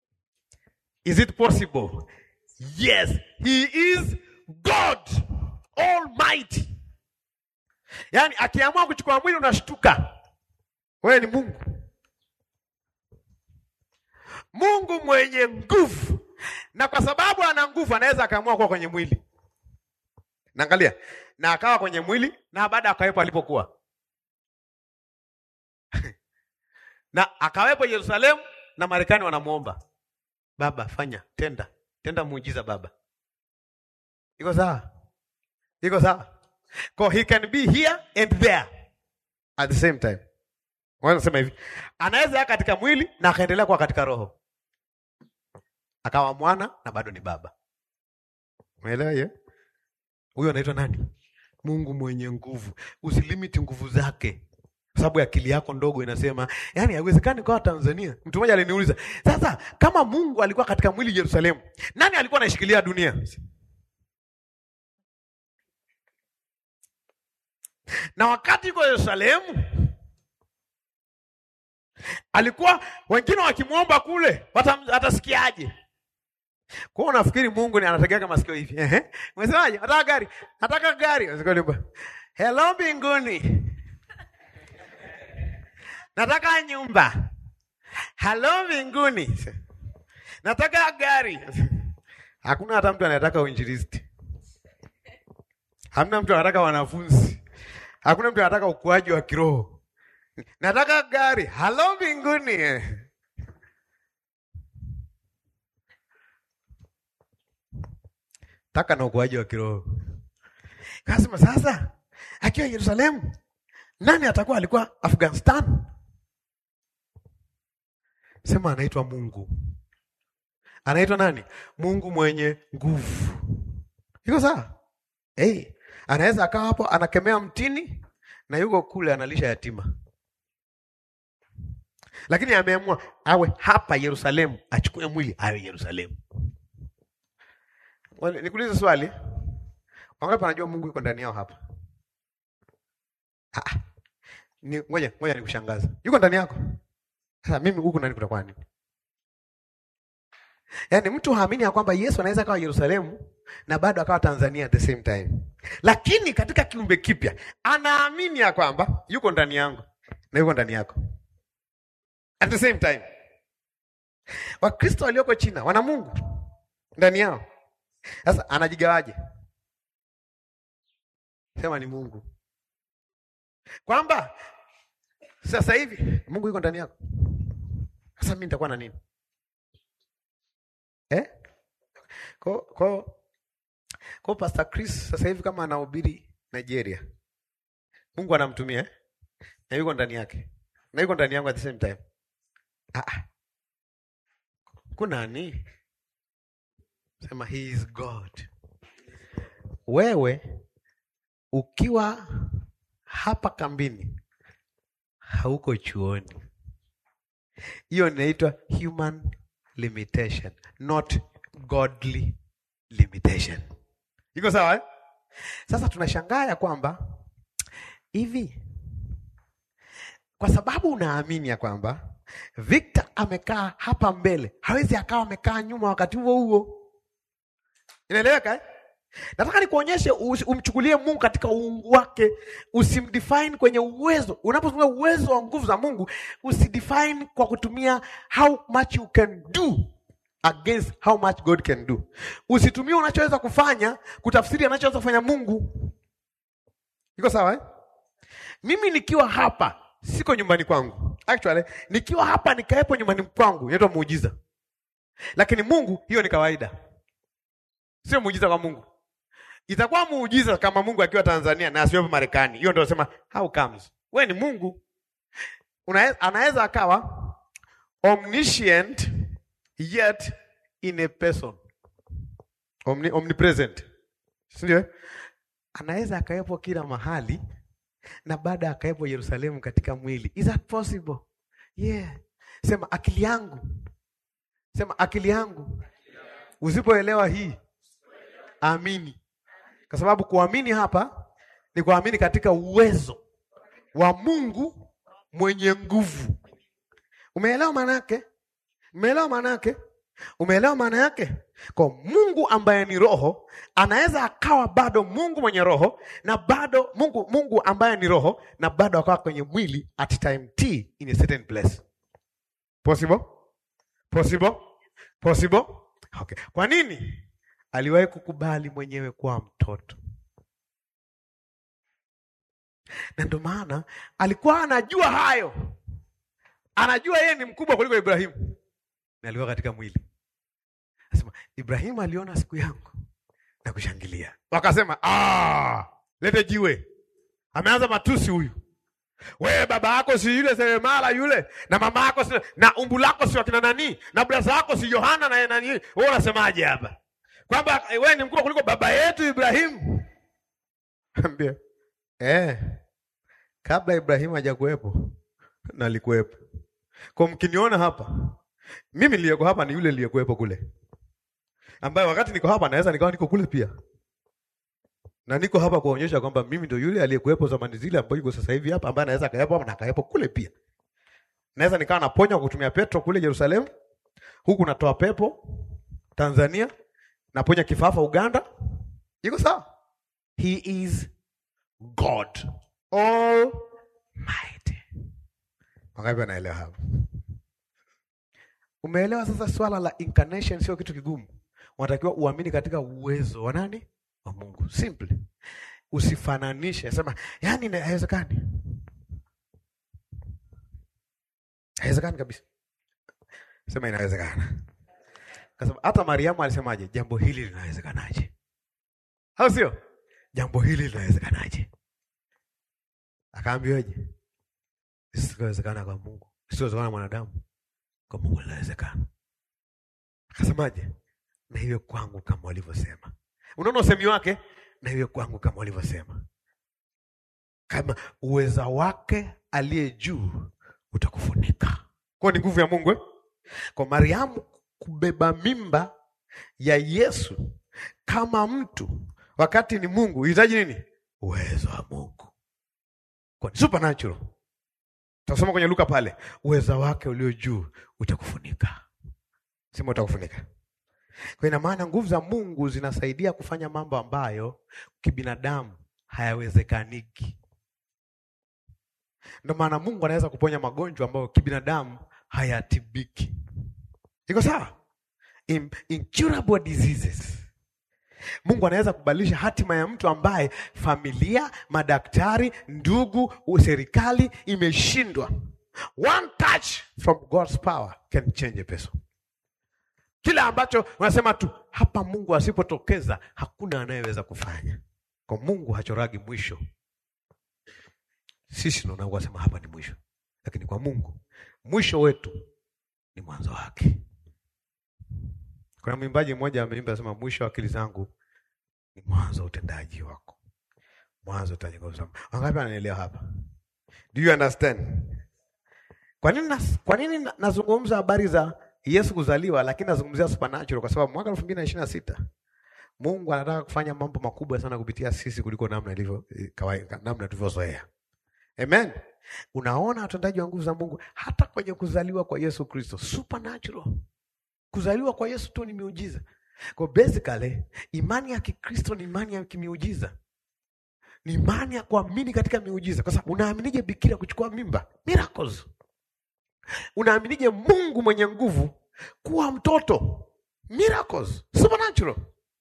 [SPEAKER 1] Is it possible? Yes, he is God. almighty. Yaani akiamua kuchukua mwili unashtuka. Wewe ni Mungu. Mungu mwenye nguvu. Na kwa sababu ana nguvu anaweza akaamua kuwa kwenye mwili. Naangalia. Na akawa kwenye mwili na baada akawepo alipokuwa. na akawepo Yerusalemu na Marekani wanamuomba. Baba fanya, tenda. Tenda muujiza baba. Iko sawa? Iko sawa? Kwa he can be here and there at the same time. Wanasema hivi, anaweza ya katika mwili na akaendelea kuwa katika roho, akawa mwana na bado ni baba. Umeelewa hiyo? Huyo anaitwa nani? Mungu mwenye nguvu. Usilimiti nguvu zake, kwa sababu akili yako ndogo inasema, yani haiwezekani kwa Tanzania. Mtu mmoja aliniuliza, sasa kama Mungu alikuwa katika mwili Yerusalemu, nani alikuwa anashikilia dunia? Na wakati yuko Yerusalemu alikuwa wengine wakimwomba kule, atasikiaje? Kwa hiyo unafikiri Mungu ni anategeka masikio hivi? Ehe, umesemaje? Nataka gari, nataka gari. Hello mbinguni, nataka nyumba. Hello mbinguni, nataka gari. Hakuna hata mtu anayetaka uinjilisti, hamna mtu anataka wanafunzi, hakuna mtu anataka ukuaji wa kiroho. Nataka gari. Halo mbinguni. Taka na ukuaji wa kiroho. Kasema sasa akiwa Yerusalemu, nani atakuwa alikuwa Afghanistan? Sema anaitwa Mungu. Anaitwa nani? Mungu mwenye nguvu. Iko sawa? Hey, anaweza akawa hapo anakemea mtini na yuko kule analisha yatima lakini ameamua awe hapa Yerusalemu, achukue mwili awe Yerusalemu. Nikuulize swali, wangapi wanajua Mungu yuko ndani yao hapa? Ah, ni ngoja ngoja nikushangaza, yuko ndani yako. Sasa mimi huku ndani kutakuwa nini? Yaani mtu haamini ya kwamba Yesu anaweza akawa Yerusalemu na bado akawa Tanzania at the same time, lakini katika kiumbe kipya anaamini ya kwamba yuko ndani yangu na yuko ndani yako at the same time. Wakristo walioko China wana Mungu ndani yao. Sasa anajigawaje? Sema ni Mungu, kwamba sasa hivi Mungu yuko ndani yako. Sasa mimi nitakuwa na nini eh? Kwa kwa kwa Pastor Chris sasa hivi kama anahubiri Nigeria, Mungu anamtumia eh? na yuko ndani yake na yuko ndani yangu at the same time. Ah, kunani? Sema he is God. Wewe ukiwa hapa kambini hauko chuoni, hiyo inaitwa human limitation, not godly limitation. Iko sawa eh? Sasa tunashangaa ya kwamba hivi kwa sababu unaamini ya kwamba Victor amekaa hapa mbele, hawezi akawa amekaa nyuma wakati huo huo. Inaeleweka eh? Nataka nikuonyeshe, umchukulie Mungu katika uungu wake, usimdefine kwenye uwezo. Unapotumia uwezo wa nguvu za Mungu, usidefine kwa kutumia how much you can do against how much God can do. Usitumie unachoweza kufanya kutafsiri anachoweza kufanya Mungu. Iko sawa eh? Mimi nikiwa hapa siko nyumbani kwangu. Actually, nikiwa hapa nikaepo nyumbani kwangu inaitwa muujiza, lakini Mungu, hiyo ni kawaida, sio muujiza kwa Mungu. Itakuwa muujiza kama Mungu akiwa Tanzania na asiwepo Marekani. Hiyo ndio nasema how comes. We ni Mungu, anaweza akawa omniscient yet in a person, Omni, omnipresent, si ndio? Anaweza akawepo kila mahali na baada akawepo Yerusalemu katika mwili. Is that possible? Yeah. Sema akili yangu, sema akili yangu. Usipoelewa hii, amini, kwa sababu kuamini hapa ni kuamini katika uwezo wa Mungu mwenye nguvu. Umeelewa maana yake? Umeelewa maana yake? Umeelewa maana yake? Kwa Mungu ambaye ni roho anaweza akawa bado Mungu mwenye roho na bado Mungu Mungu ambaye ni roho na bado akawa kwenye mwili at time t in a certain place. Possible? Possible? Possible? Okay. Kwa nini? Aliwahi kukubali mwenyewe kuwa mtoto. Na ndio maana alikuwa anajua hayo. Anajua yeye ni mkubwa kuliko Ibrahimu. Na alikuwa katika mwili. Anasema Ibrahimu aliona siku yangu na kushangilia. Wakasema, "Ah, lete jiwe." Ameanza matusi huyu. Wewe baba yako si yule seremala yule na mama yako si na umbu lako si wakina nani na braza yako si Yohana na nani wewe unasemaje hapa? Kwamba eh, wewe ni mkubwa kuliko baba yetu Ibrahimu. Ambia. Eh. Kabla Ibrahimu hajakuwepo na alikuwepo. Kwa mkiniona hapa, mimi niliyeko hapa ni yule niliyekuwepo kule. Ambaye wakati niko hapa naweza nikawa niko kule pia. Na niko hapa kuonyesha kwamba mimi ndio yule aliyekuwepo zamani zile ambaye yuko sasa hivi hapa ambaye anaweza kaepo hapa na kaepo kule pia. Naweza nikawa naponya kwa kutumia Petro kule Yerusalemu. Huku natoa pepo Tanzania, naponya kifafa Uganda. Iko sawa? He is God Almighty. Wangapi wanaelewa hapo? Umeelewa sasa swala la incarnation sio kitu kigumu. Unatakiwa uamini katika uwezo wa nani? Wa Mungu. Simple. Usifananishe. Sema, yani ina- haiwezekani. Haiwezekani kabisa. Sema inawezekana. Kasema hata Mariamu alisemaje? Jambo hili linawezekanaje? Au sio? Jambo hili linawezekanaje? Akaambiwaje? Isiwezekana kwa Mungu. Isiwezekana mwanadamu. Kwa Mungu linawezekana. Akasemaje? Na iwe kwangu kama walivyosema. Unaona usemi wake? Na iwe kwangu kama walivyosema. Kama uweza wake aliye juu utakufunika. Kwa ni nguvu ya Mungu eh? Kwa Mariamu kubeba mimba ya Yesu kama mtu wakati ni Mungu, hitaji nini? Uwezo wa Mungu. Kwa ni supernatural. Tasoma kwenye Luka pale, uweza wake ulio juu utakufunika. Sema utakufunika. Kwa ina maana nguvu za Mungu zinasaidia kufanya mambo ambayo kibinadamu hayawezekaniki. Ndio maana Mungu anaweza kuponya magonjwa ambayo kibinadamu hayatibiki. Iko sawa? In, incurable diseases. Mungu anaweza kubadilisha hatima ya mtu ambaye familia, madaktari, ndugu, serikali imeshindwa. One touch from God's power can change a person. Kila ambacho unasema tu hapa Mungu asipotokeza hakuna anayeweza kufanya. Kwa Mungu hachoragi mwisho. Sisi ndio tunasema hapa ni mwisho. Lakini kwa Mungu mwisho wetu ni mwanzo wake. Kuna mwimbaji mmoja ameimba asema, mwisho wa akili zangu ni mwanzo wa utendaji wako, mwanzo wa utendaji wako. Wangapi wananielewa hapa? Do you understand? Kwa nini nas, kwa nini na- nazungumza habari za Yesu kuzaliwa, lakini nazungumzia supernatural kwa sababu mwaka elfu mbili na ishirini na sita Mungu anataka kufanya mambo makubwa sana kupitia sisi kuliko namna ilivyo eh, kawaida, namna tulivyozoea. Amen. Unaona utendaji wa nguvu za Mungu hata kwenye kuzaliwa kwa Yesu Kristo, supernatural. Kuzaliwa kwa Yesu tu ni miujiza. Kwa basically imani ya Kikristo ni imani ya kimiujiza, ni imani ya kuamini katika miujiza. Kwa sababu unaaminije bikira kuchukua mimba? Miracles. Unaaminije Mungu mwenye nguvu kuwa mtoto? Miracles, supernatural.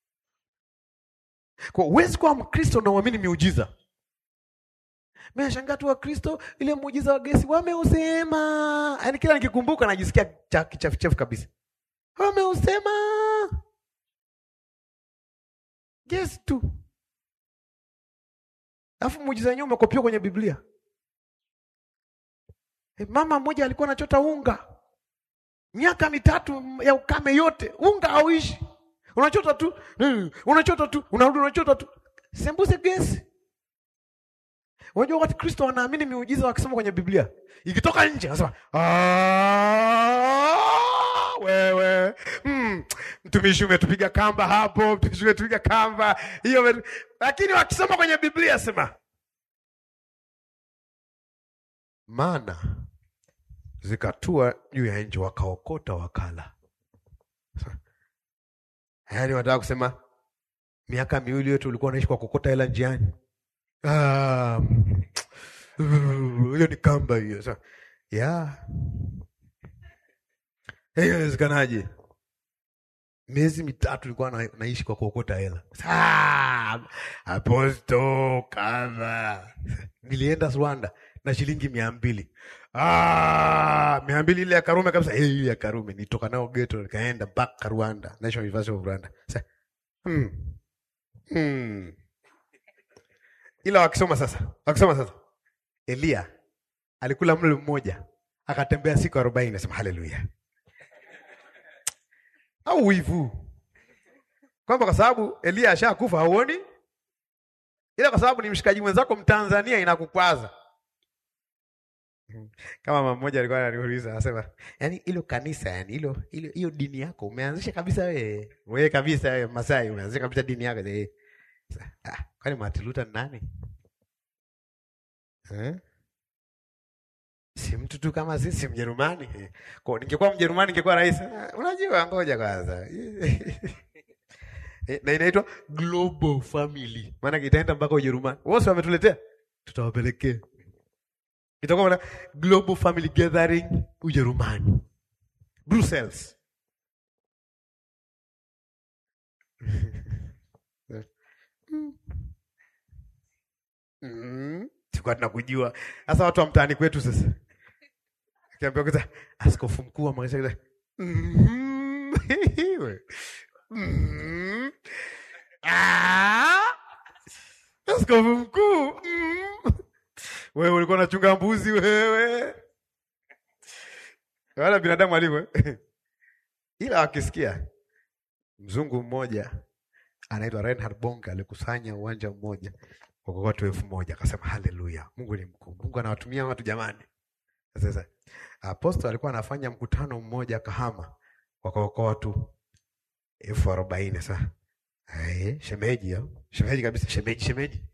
[SPEAKER 1] Kwa huwezi kuwa Mkristo na uamini miujiza. Mimi nashangaa tu Wakristo ile muujiza wa gesi wameusema, yaani kila nikikumbuka najisikia cha- kichefuchefu kabisa. Wameusema gesi tu, alafu muujiza wenyewe umekopiwa kwenye Biblia. Eh, Mama mmoja alikuwa anachota unga miaka mitatu ya ukame yote, unga hauishi, unachota tu mm, unachota tu unarudi, unachota tu, sembuse gesi. Unajua wakati Kristo wanaamini miujiza wakisoma kwenye Biblia, ikitoka nje anasema "Ah, wewe mm, mtumishi umetupiga kamba hapo, mtumishi umetupiga kamba hiyo, umetu-" lakini wakisoma kwenye Biblia sema mana zikatua juu ya nchi wakaokota wakala. Yaani wanataka kusema miaka miwili yote ulikuwa unaishi kwa kokota hela njiani. Ah, hiyo ni kamba hiyo. Sasa ya hiyo inawezekanaje? Miezi mitatu nilikuwa na, naishi kwa kuokota hela. Ah, aposto kama nilienda Rwanda na shilingi mia mbili ah, mia mbili ile ya Karume kabisa. Hey, ile ya Karume nitoka nao ghetto nikaenda mpaka Rwanda, National University of Rwanda. Sasa hmm. Hmm. Ila wakisoma sasa, wakisoma sasa, Elia alikula mlo mmoja akatembea siku arobaini. Nasema haleluya au wivu kwamba kwa sababu Elia ashakufa hauoni, ila kwa sababu ni mshikaji mwenzako Mtanzania inakukwaza. Kama mama mmoja alikuwa ananiuliza anasema, yani hilo kanisa, yani hilo hilo hiyo dini yako umeanzisha kabisa wewe wewe kabisa wewe Masai umeanzisha kabisa dini yako eh. Ah, kwani Martin Luther ni nani eh? Si mtu tu kama sisi Mjerumani. Eh, Kwa ningekuwa Mjerumani ningekuwa rais. Ah, Unajua ngoja kwanza. Eh, na inaitwa global family. Maana itaenda mpaka Ujerumani. Wote wametuletea. Tutawapelekea. Itakuwa na global family gathering Ujerumani. Brussels. Mm. Tulikuwa tunakujua. Sasa watu wa mtaani kwetu sasa. Akiambiwa kwanza askofu mkuu wa Marekani. Mhm. Mhm. Ah! Askofu mkuu. Mhm. Wewe ulikuwa unachunga mbuzi wewe. Wala binadamu alivyo. eh? Ila wakisikia mzungu mmoja anaitwa Reinhard Bonke alikusanya uwanja mmoja kwa watu elfu moja akasema haleluya, Mungu ni mkuu, Mungu anawatumia watu jamani. Sasa apostol alikuwa anafanya mkutano mmoja Kahama kwa kwa watu elfu arobaini sasa Eh, shemeji ya. Shemeji kabisa, shemeji, shemeji.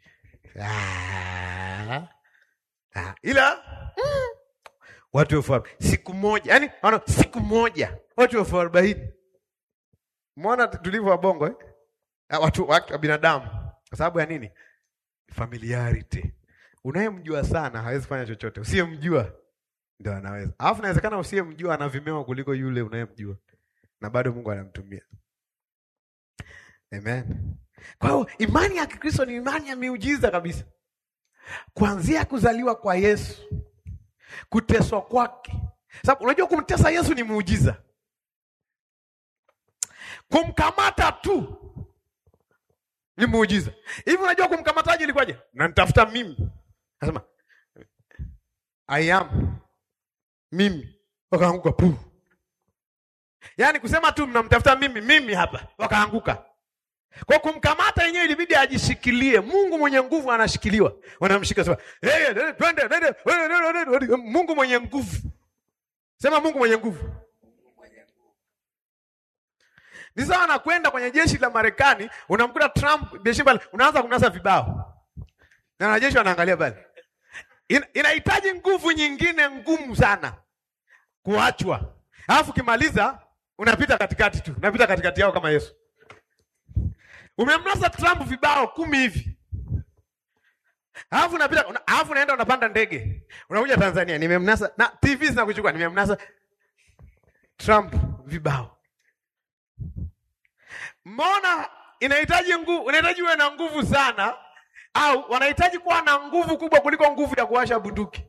[SPEAKER 1] Ah. Ah, ila mm, watu elfu arobaini siku moja, yani wana siku moja watu elfu arobaini Mwona tulivyo wabongo eh? Ah, Watu watu wa binadamu kwa sababu ya nini? Familiarity. Unayemjua sana hawezi fanya chochote, usiyemjua ndio anaweza. Alafu inawezekana usiyemjua ana vimeo kuliko yule unayemjua, na bado Mungu anamtumia. Amen. Kwa hiyo imani ya Kikristo ni imani ya miujiza kabisa, kuanzia kuzaliwa kwa Yesu, kuteswa kwake. Sababu unajua kumtesa Yesu ni muujiza, kumkamata tu ni muujiza. Hivi unajua kumkamataje ilikuwaje? Na nitafuta mimi, nasema I am mimi, wakaanguka pu. Yaani kusema tu mnamtafuta mimi, mimi hapa, wakaanguka. Kwa kumkamata yenyewe ilibidi ajishikilie. Mungu mwenye nguvu anashikiliwa, wanamshika sema, hey, hey, twende, twende, twende. Mungu mwenye nguvu, sema Mungu mwenye nguvu. Ni sawa na kwenda kwenye jeshi la Marekani, unamkuta Trump jeshi pale, unaanza kunasa vibao na wanajeshi wanaangalia pale. In, inahitaji nguvu nyingine ngumu sana kuachwa, alafu ukimaliza unapita katikati tu, unapita katikati yao kama Yesu. Umemnasa Trump vibao kumi hivi, alafu unapita, una- alafu unaenda unapanda ndege, unakuja Tanzania, nimemnasa na TV zinakuchukua, nimemnasa Trump vibao. Mbona inahitaji nguvu, inahitaji uwe na nguvu sana, au wanahitaji kuwa na nguvu kubwa kuliko nguvu ya kuwasha bunduki,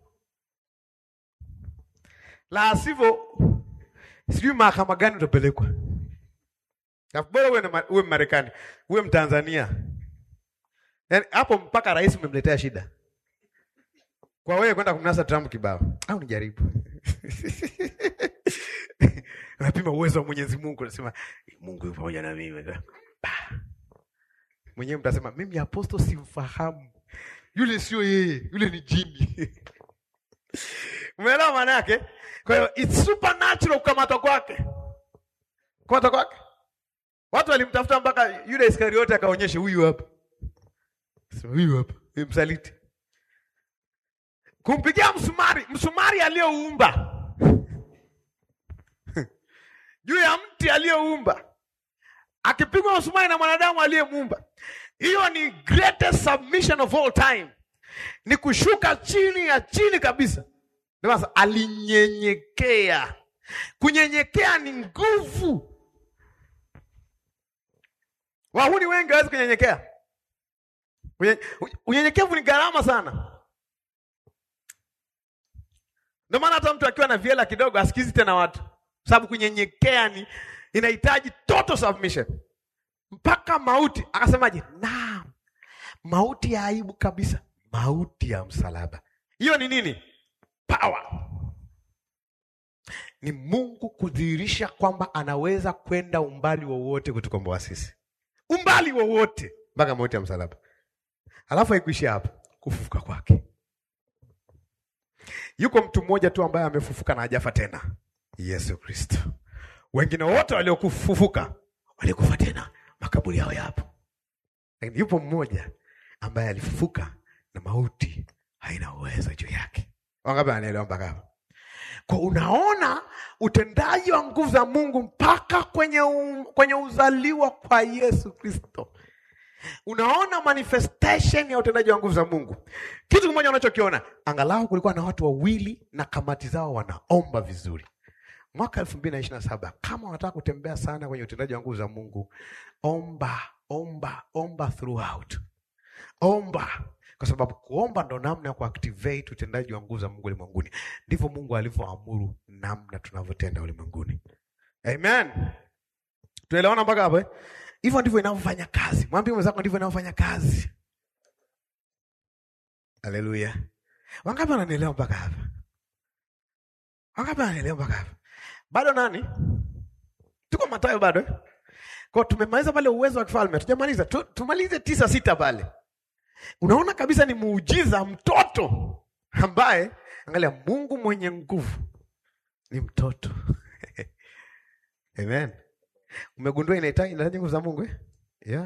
[SPEAKER 1] la sivyo sijui mahakama gani utapelekwa. Na Bora uwe, na ma- uwe Marekani, uwe Mtanzania, yaani hapo mpaka rais umemletea shida kwa wewe kwenda kumnasa Trump kibao, au nijaribu napima uwezo wa Mwenyezi Mungu, nasema Mungu yupo pamoja na mimi. Bah. Mwenyewe mtasema mimi aposto simfahamu, yule sio yeye, yule ni jini. Umeelewa maana yake? Kwa hiyo it's supernatural kukamatwa kwake, kukamatwa kwake. Watu walimtafuta mpaka yule Iskariote akaonyesha huyu hapa, Sema, huyu hapa ni msaliti, kumpigia msumari, msumari aliyouumba juu ya mti aliyoumba, akipigwa msumari na mwanadamu aliyemuumba. Hiyo ni greatest submission of all time, ni kushuka chini ya chini kabisa. Ndio sasa alinyenyekea. Kunyenyekea ni nguvu. Wahuni wengi hawezi kunyenyekea. Unye- Unyenyekevu ni gharama sana. Ndio maana hata mtu akiwa na viela kidogo asikizi tena watu, sababu kunyenyekea ni inahitaji total submission mpaka mauti. Akasemaje? Naam, mauti ya aibu kabisa, mauti ya msalaba. Hiyo ni nini? Power ni Mungu kudhihirisha kwamba anaweza kwenda umbali wowote kutukomboa sisi, umbali wowote mpaka mauti ya msalaba. Alafu haikuishia hapo, kufufuka kwake. Yuko mtu mmoja tu ambaye amefufuka na hajafa tena, Yesu Kristo. Wengine wote waliokufufuka walikufa tena, makaburi yao yapo, lakini yupo mmoja ambaye alifufuka na mauti haina uwezo juu yake. Wangapi anaelewa mpaka hapo? Kwa unaona utendaji wa nguvu za Mungu mpaka kwenye, um, kwenye uzaliwa kwa Yesu Kristo. Unaona manifestation ya utendaji wa nguvu za Mungu. Kitu kimoja unachokiona, angalau kulikuwa na watu wawili na kamati zao wanaomba vizuri. Mwaka elfu mbili na ishirini na saba kama unataka kutembea sana kwenye utendaji wa nguvu za Mungu, omba omba omba throughout, omba kwa sababu kuomba ndo namna ya kuactivate utendaji wa nguvu za Mungu ulimwenguni. Ndivyo Mungu alivyoamuru namna tunavyotenda ulimwenguni. Amen, tuelewana mpaka hapo eh? Hivyo ndivyo inavyofanya kazi. Mwambie mwenzako ndivyo inavyofanya kazi. Haleluya! Wangapi wananielewa mpaka hapa? Wangapi wananielewa mpaka hapa? Bado nani? Tuko Mathayo bado eh? Kwa tumemaliza pale uwezo wa kifalme, tujamaliza tu, tumalize tisa sita pale. Unaona kabisa ni muujiza, mtoto ambaye, angalia, Mungu mwenye nguvu ni mtoto Amen. Umegundua inahitaji inahitaji nguvu za Mungu eh? Yeah.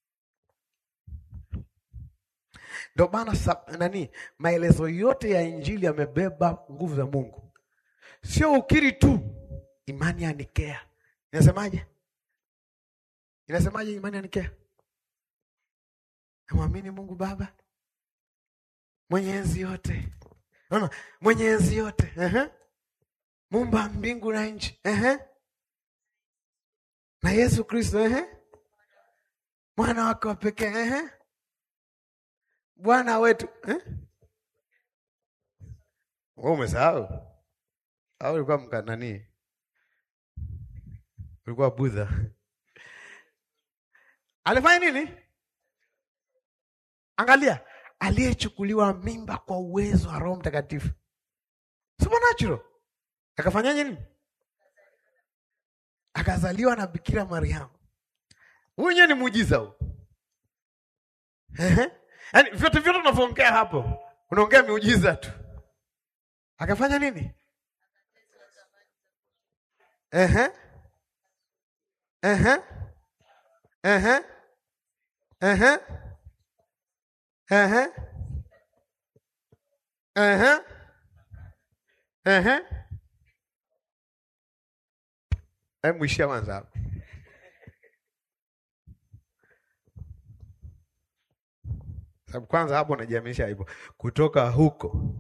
[SPEAKER 1] Ndio maana sa- nani maelezo yote ya Injili yamebeba nguvu za Mungu, sio ukiri tu. Imani ya Nikea inasemaje? Inasemaje imani ya Nikea? Namwamini Mungu Baba mwenye enzi yote, naona mwenye enzi yote, ehe, muumba mbingu na nchi, ehe, na Yesu Kristo, ehe, mwana wake wa pekee, ehe, Bwana wetu, eh? Wewe umesahau au ulikuwa mka nani? Ulikuwa Budha. Alifanya nini? Angalia, aliyechukuliwa mimba kwa uwezo wa Roho Mtakatifu, supernatural. Akafanyaje nini? Akazaliwa na Bikira Mariamu. Huyu wenyewe ni muujiza huu. Ehe. Yaani vyote vyote unavyoongea hapo, unaongea miujiza tu. Akafanya nini? Ehe. Ehe. Ehe. Ehe. Ehe. Ehe. Ehe. Hebu ishia kwanza hapo. Sababu kwanza hapo unajiaminisha hivyo kutoka huko.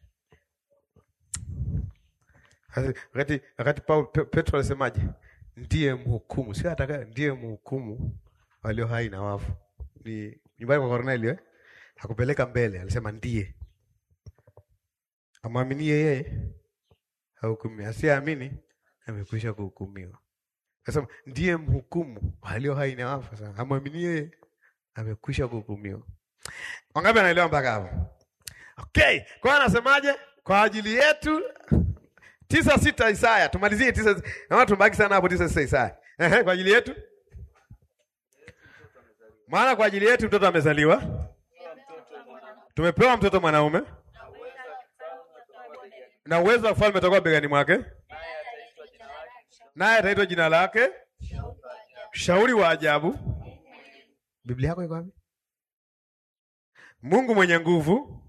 [SPEAKER 1] Wakati wakati Paul Pe- Petro alisemaje? Ndiye mhukumu, sio ataka ndiye mhukumu walio hai na wafu. Ni nyumbani kwa Kornelio eh? Hakupeleka mbele, alisema ndiye. Amwaminie yeye hahukumiwi, asiyeamini amekwisha kuhukumiwa. Akasema ndiye mhukumu walio hai na wafu. Sasa amwaminie yeye amekwisha kuhukumiwa. Wangapi anaelewa mpaka hapo? Okay, kwa hiyo anasemaje? Kwa ajili yetu tisa sita Isaya, tumalizie tisa. Naona tumebaki sana hapo tisa sita Isaya. Ehe, kwa ajili yetu, maana kwa ajili yetu mtoto amezaliwa, tumepewa mtoto mwanaume, na uwezo wa ufalme utakuwa begani mwake, naye ataitwa jina lake Shauri wa Ajabu. Biblia yako iko wapi? Mungu mwenye nguvu,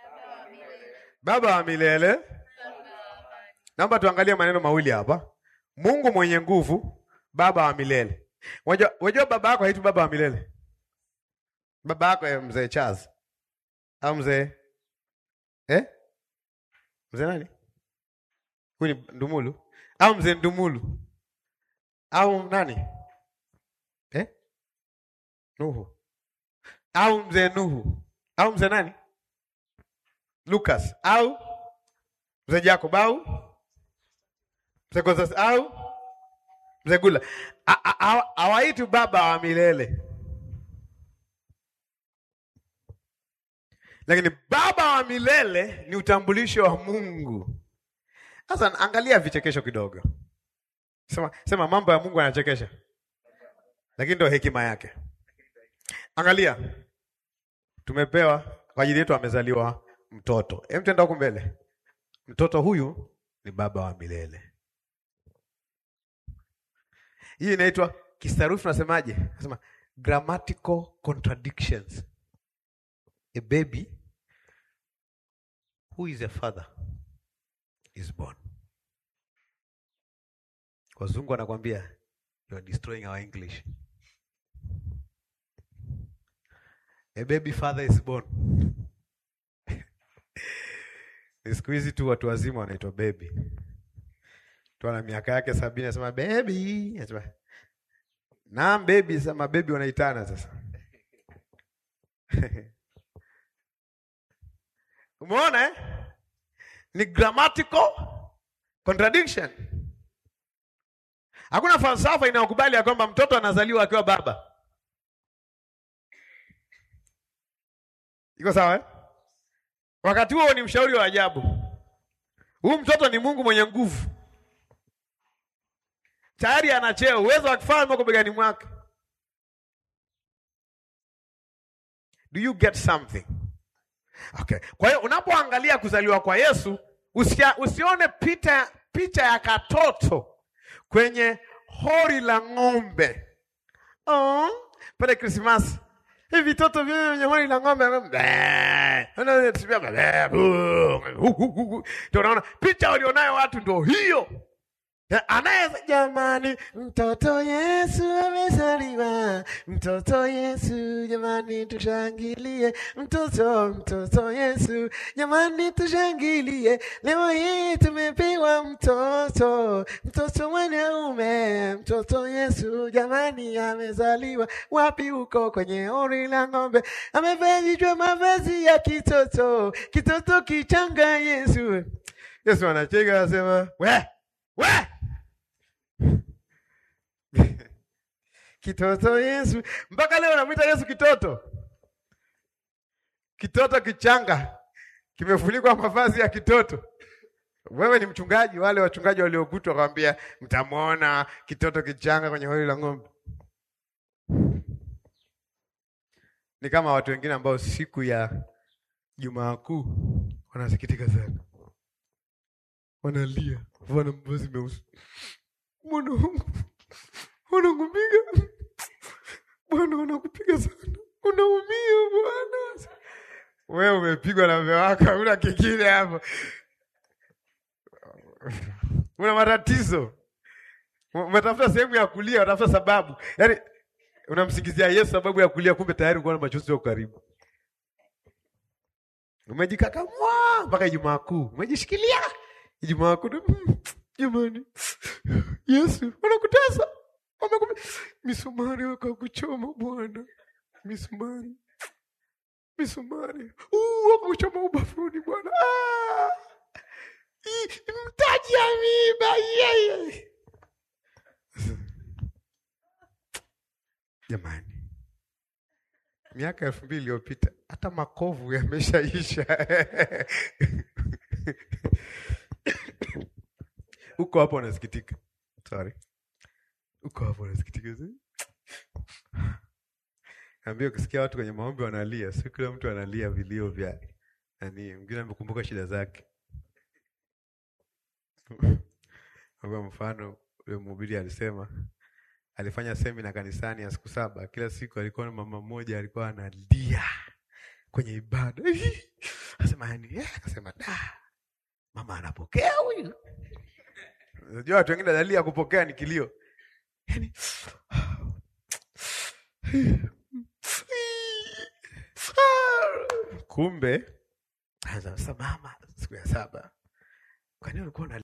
[SPEAKER 1] Baba wa milele. Naomba tuangalie maneno mawili hapa. Mungu mwenye nguvu, baba wa milele. Unajua unajua baba yako haitwi baba wa milele. Baba yako eh, mzee Charles au mzee eh? Mzee nani? Huyu ni Ndumulu au mzee Ndumulu au nani eh? Nuhu au mzee Nuhu au mzee nani? Lucas au mzee Jacob au mzee Gonzales au mzee Gula. A- a- hawa- Hawaitwi baba wa milele, lakini baba wa milele ni utambulisho wa Mungu. Sasa angalia vichekesho kidogo, sema, sema mambo ya Mungu yanachekesha, lakini ndio hekima yake. Angalia, tumepewa kwa ajili yetu, amezaliwa mtoto. Hem, tenda huku mbele. Mtoto huyu ni baba wa milele. Hii inaitwa kisarufi, nasemaje? Nasema grammatical contradictions. A baby who is a father is born. Wazungu wanakwambia you are destroying our English. A baby father is born. Ni siku hizi tu watu wazima wanaitwa baby. Tu ana miaka yake sabini anasema baby, anasema naam baby, sema baby wanaitana sasa. Umeona eh? Ni grammatical contradiction. Hakuna falsafa inayokubali ya kwamba mtoto anazaliwa akiwa baba. Iko sawa eh? Wakati huo ni mshauri wa ajabu. Huyu mtoto ni Mungu mwenye nguvu, tayari ana cheo, uwezo wa kifalme uko begani mwake. Do you get something? Okay. Kwa hiyo unapoangalia kuzaliwa kwa Yesu usia, usione picha, picha ya katoto kwenye hori la ng'ombe. Oh, pale Krismasi hivi vitoto vile vyenye hori la ng'ombe ndio unaona picha walionayo watu ndio hiyo anaye jamani, mtoto Yesu amezaliwa, mtoto Yesu jamani, tushangilie, mtoto mtoto Yesu jamani, tushangilie, leo hii tumepewa mtoto, mtoto mwanaume, mtoto Yesu jamani, amezaliwa wapi? Huko kwenye hori la ng'ombe, amevishwa mavazi ya kitoto, kitoto kichanga Yesu. Yesu anacheka anasema, we we kitoto Yesu, mpaka leo namwita Yesu kitoto, kitoto kichanga kimefunikwa mavazi ya kitoto. Wewe ni mchungaji, wale wachungaji waliokutwa wakamwambia, mtamwona kitoto kichanga kwenye hori la ng'ombe. Ni kama watu wengine ambao siku ya Jumaa Kuu wanasikitika sana, wanalia, wana mavazi meusi, mwanangu wanakupiga bwana, wanakupiga sana, unaumia bwana. Wewe umepigwa na mume wako, una kingine hapo, una matatizo, umetafuta sehemu ya kulia, unatafuta sababu, yaani unamsingizia Yesu sababu ya kulia, kumbe tayari uko na machozi yako karibu. Umejikakamua mpaka Ijumaa Kuu, umejishikilia Ijumaa Kuu, mm, jamani, Yesu wanakutesa Wamekupi... misumari wakakuchoma Bwana, misumari misumari wakakuchoma ubavuni Bwana, mtaji ya miiba yeye. Jamani, miaka elfu mbili iliyopita hata makovu yameshaisha. Uko hapo unasikitika, sorry uko hapo unasikitika. Naambia ukisikia watu kwenye maombi wanalia, si kila mtu analia vilio vya nani, mwingine amekumbuka shida zake. Kwa mfano, yule mhubiri alisema alifanya semina kanisani ya siku saba, kila siku alikuwa na mama mmoja alikuwa analia kwenye ibada. Akasema yani, akasema da, mama anapokea huyu Unajua watu wengine dalili ya kupokea ni kilio. Yaani kumbe sasa mama siku ya saba. Kwani ulikuwa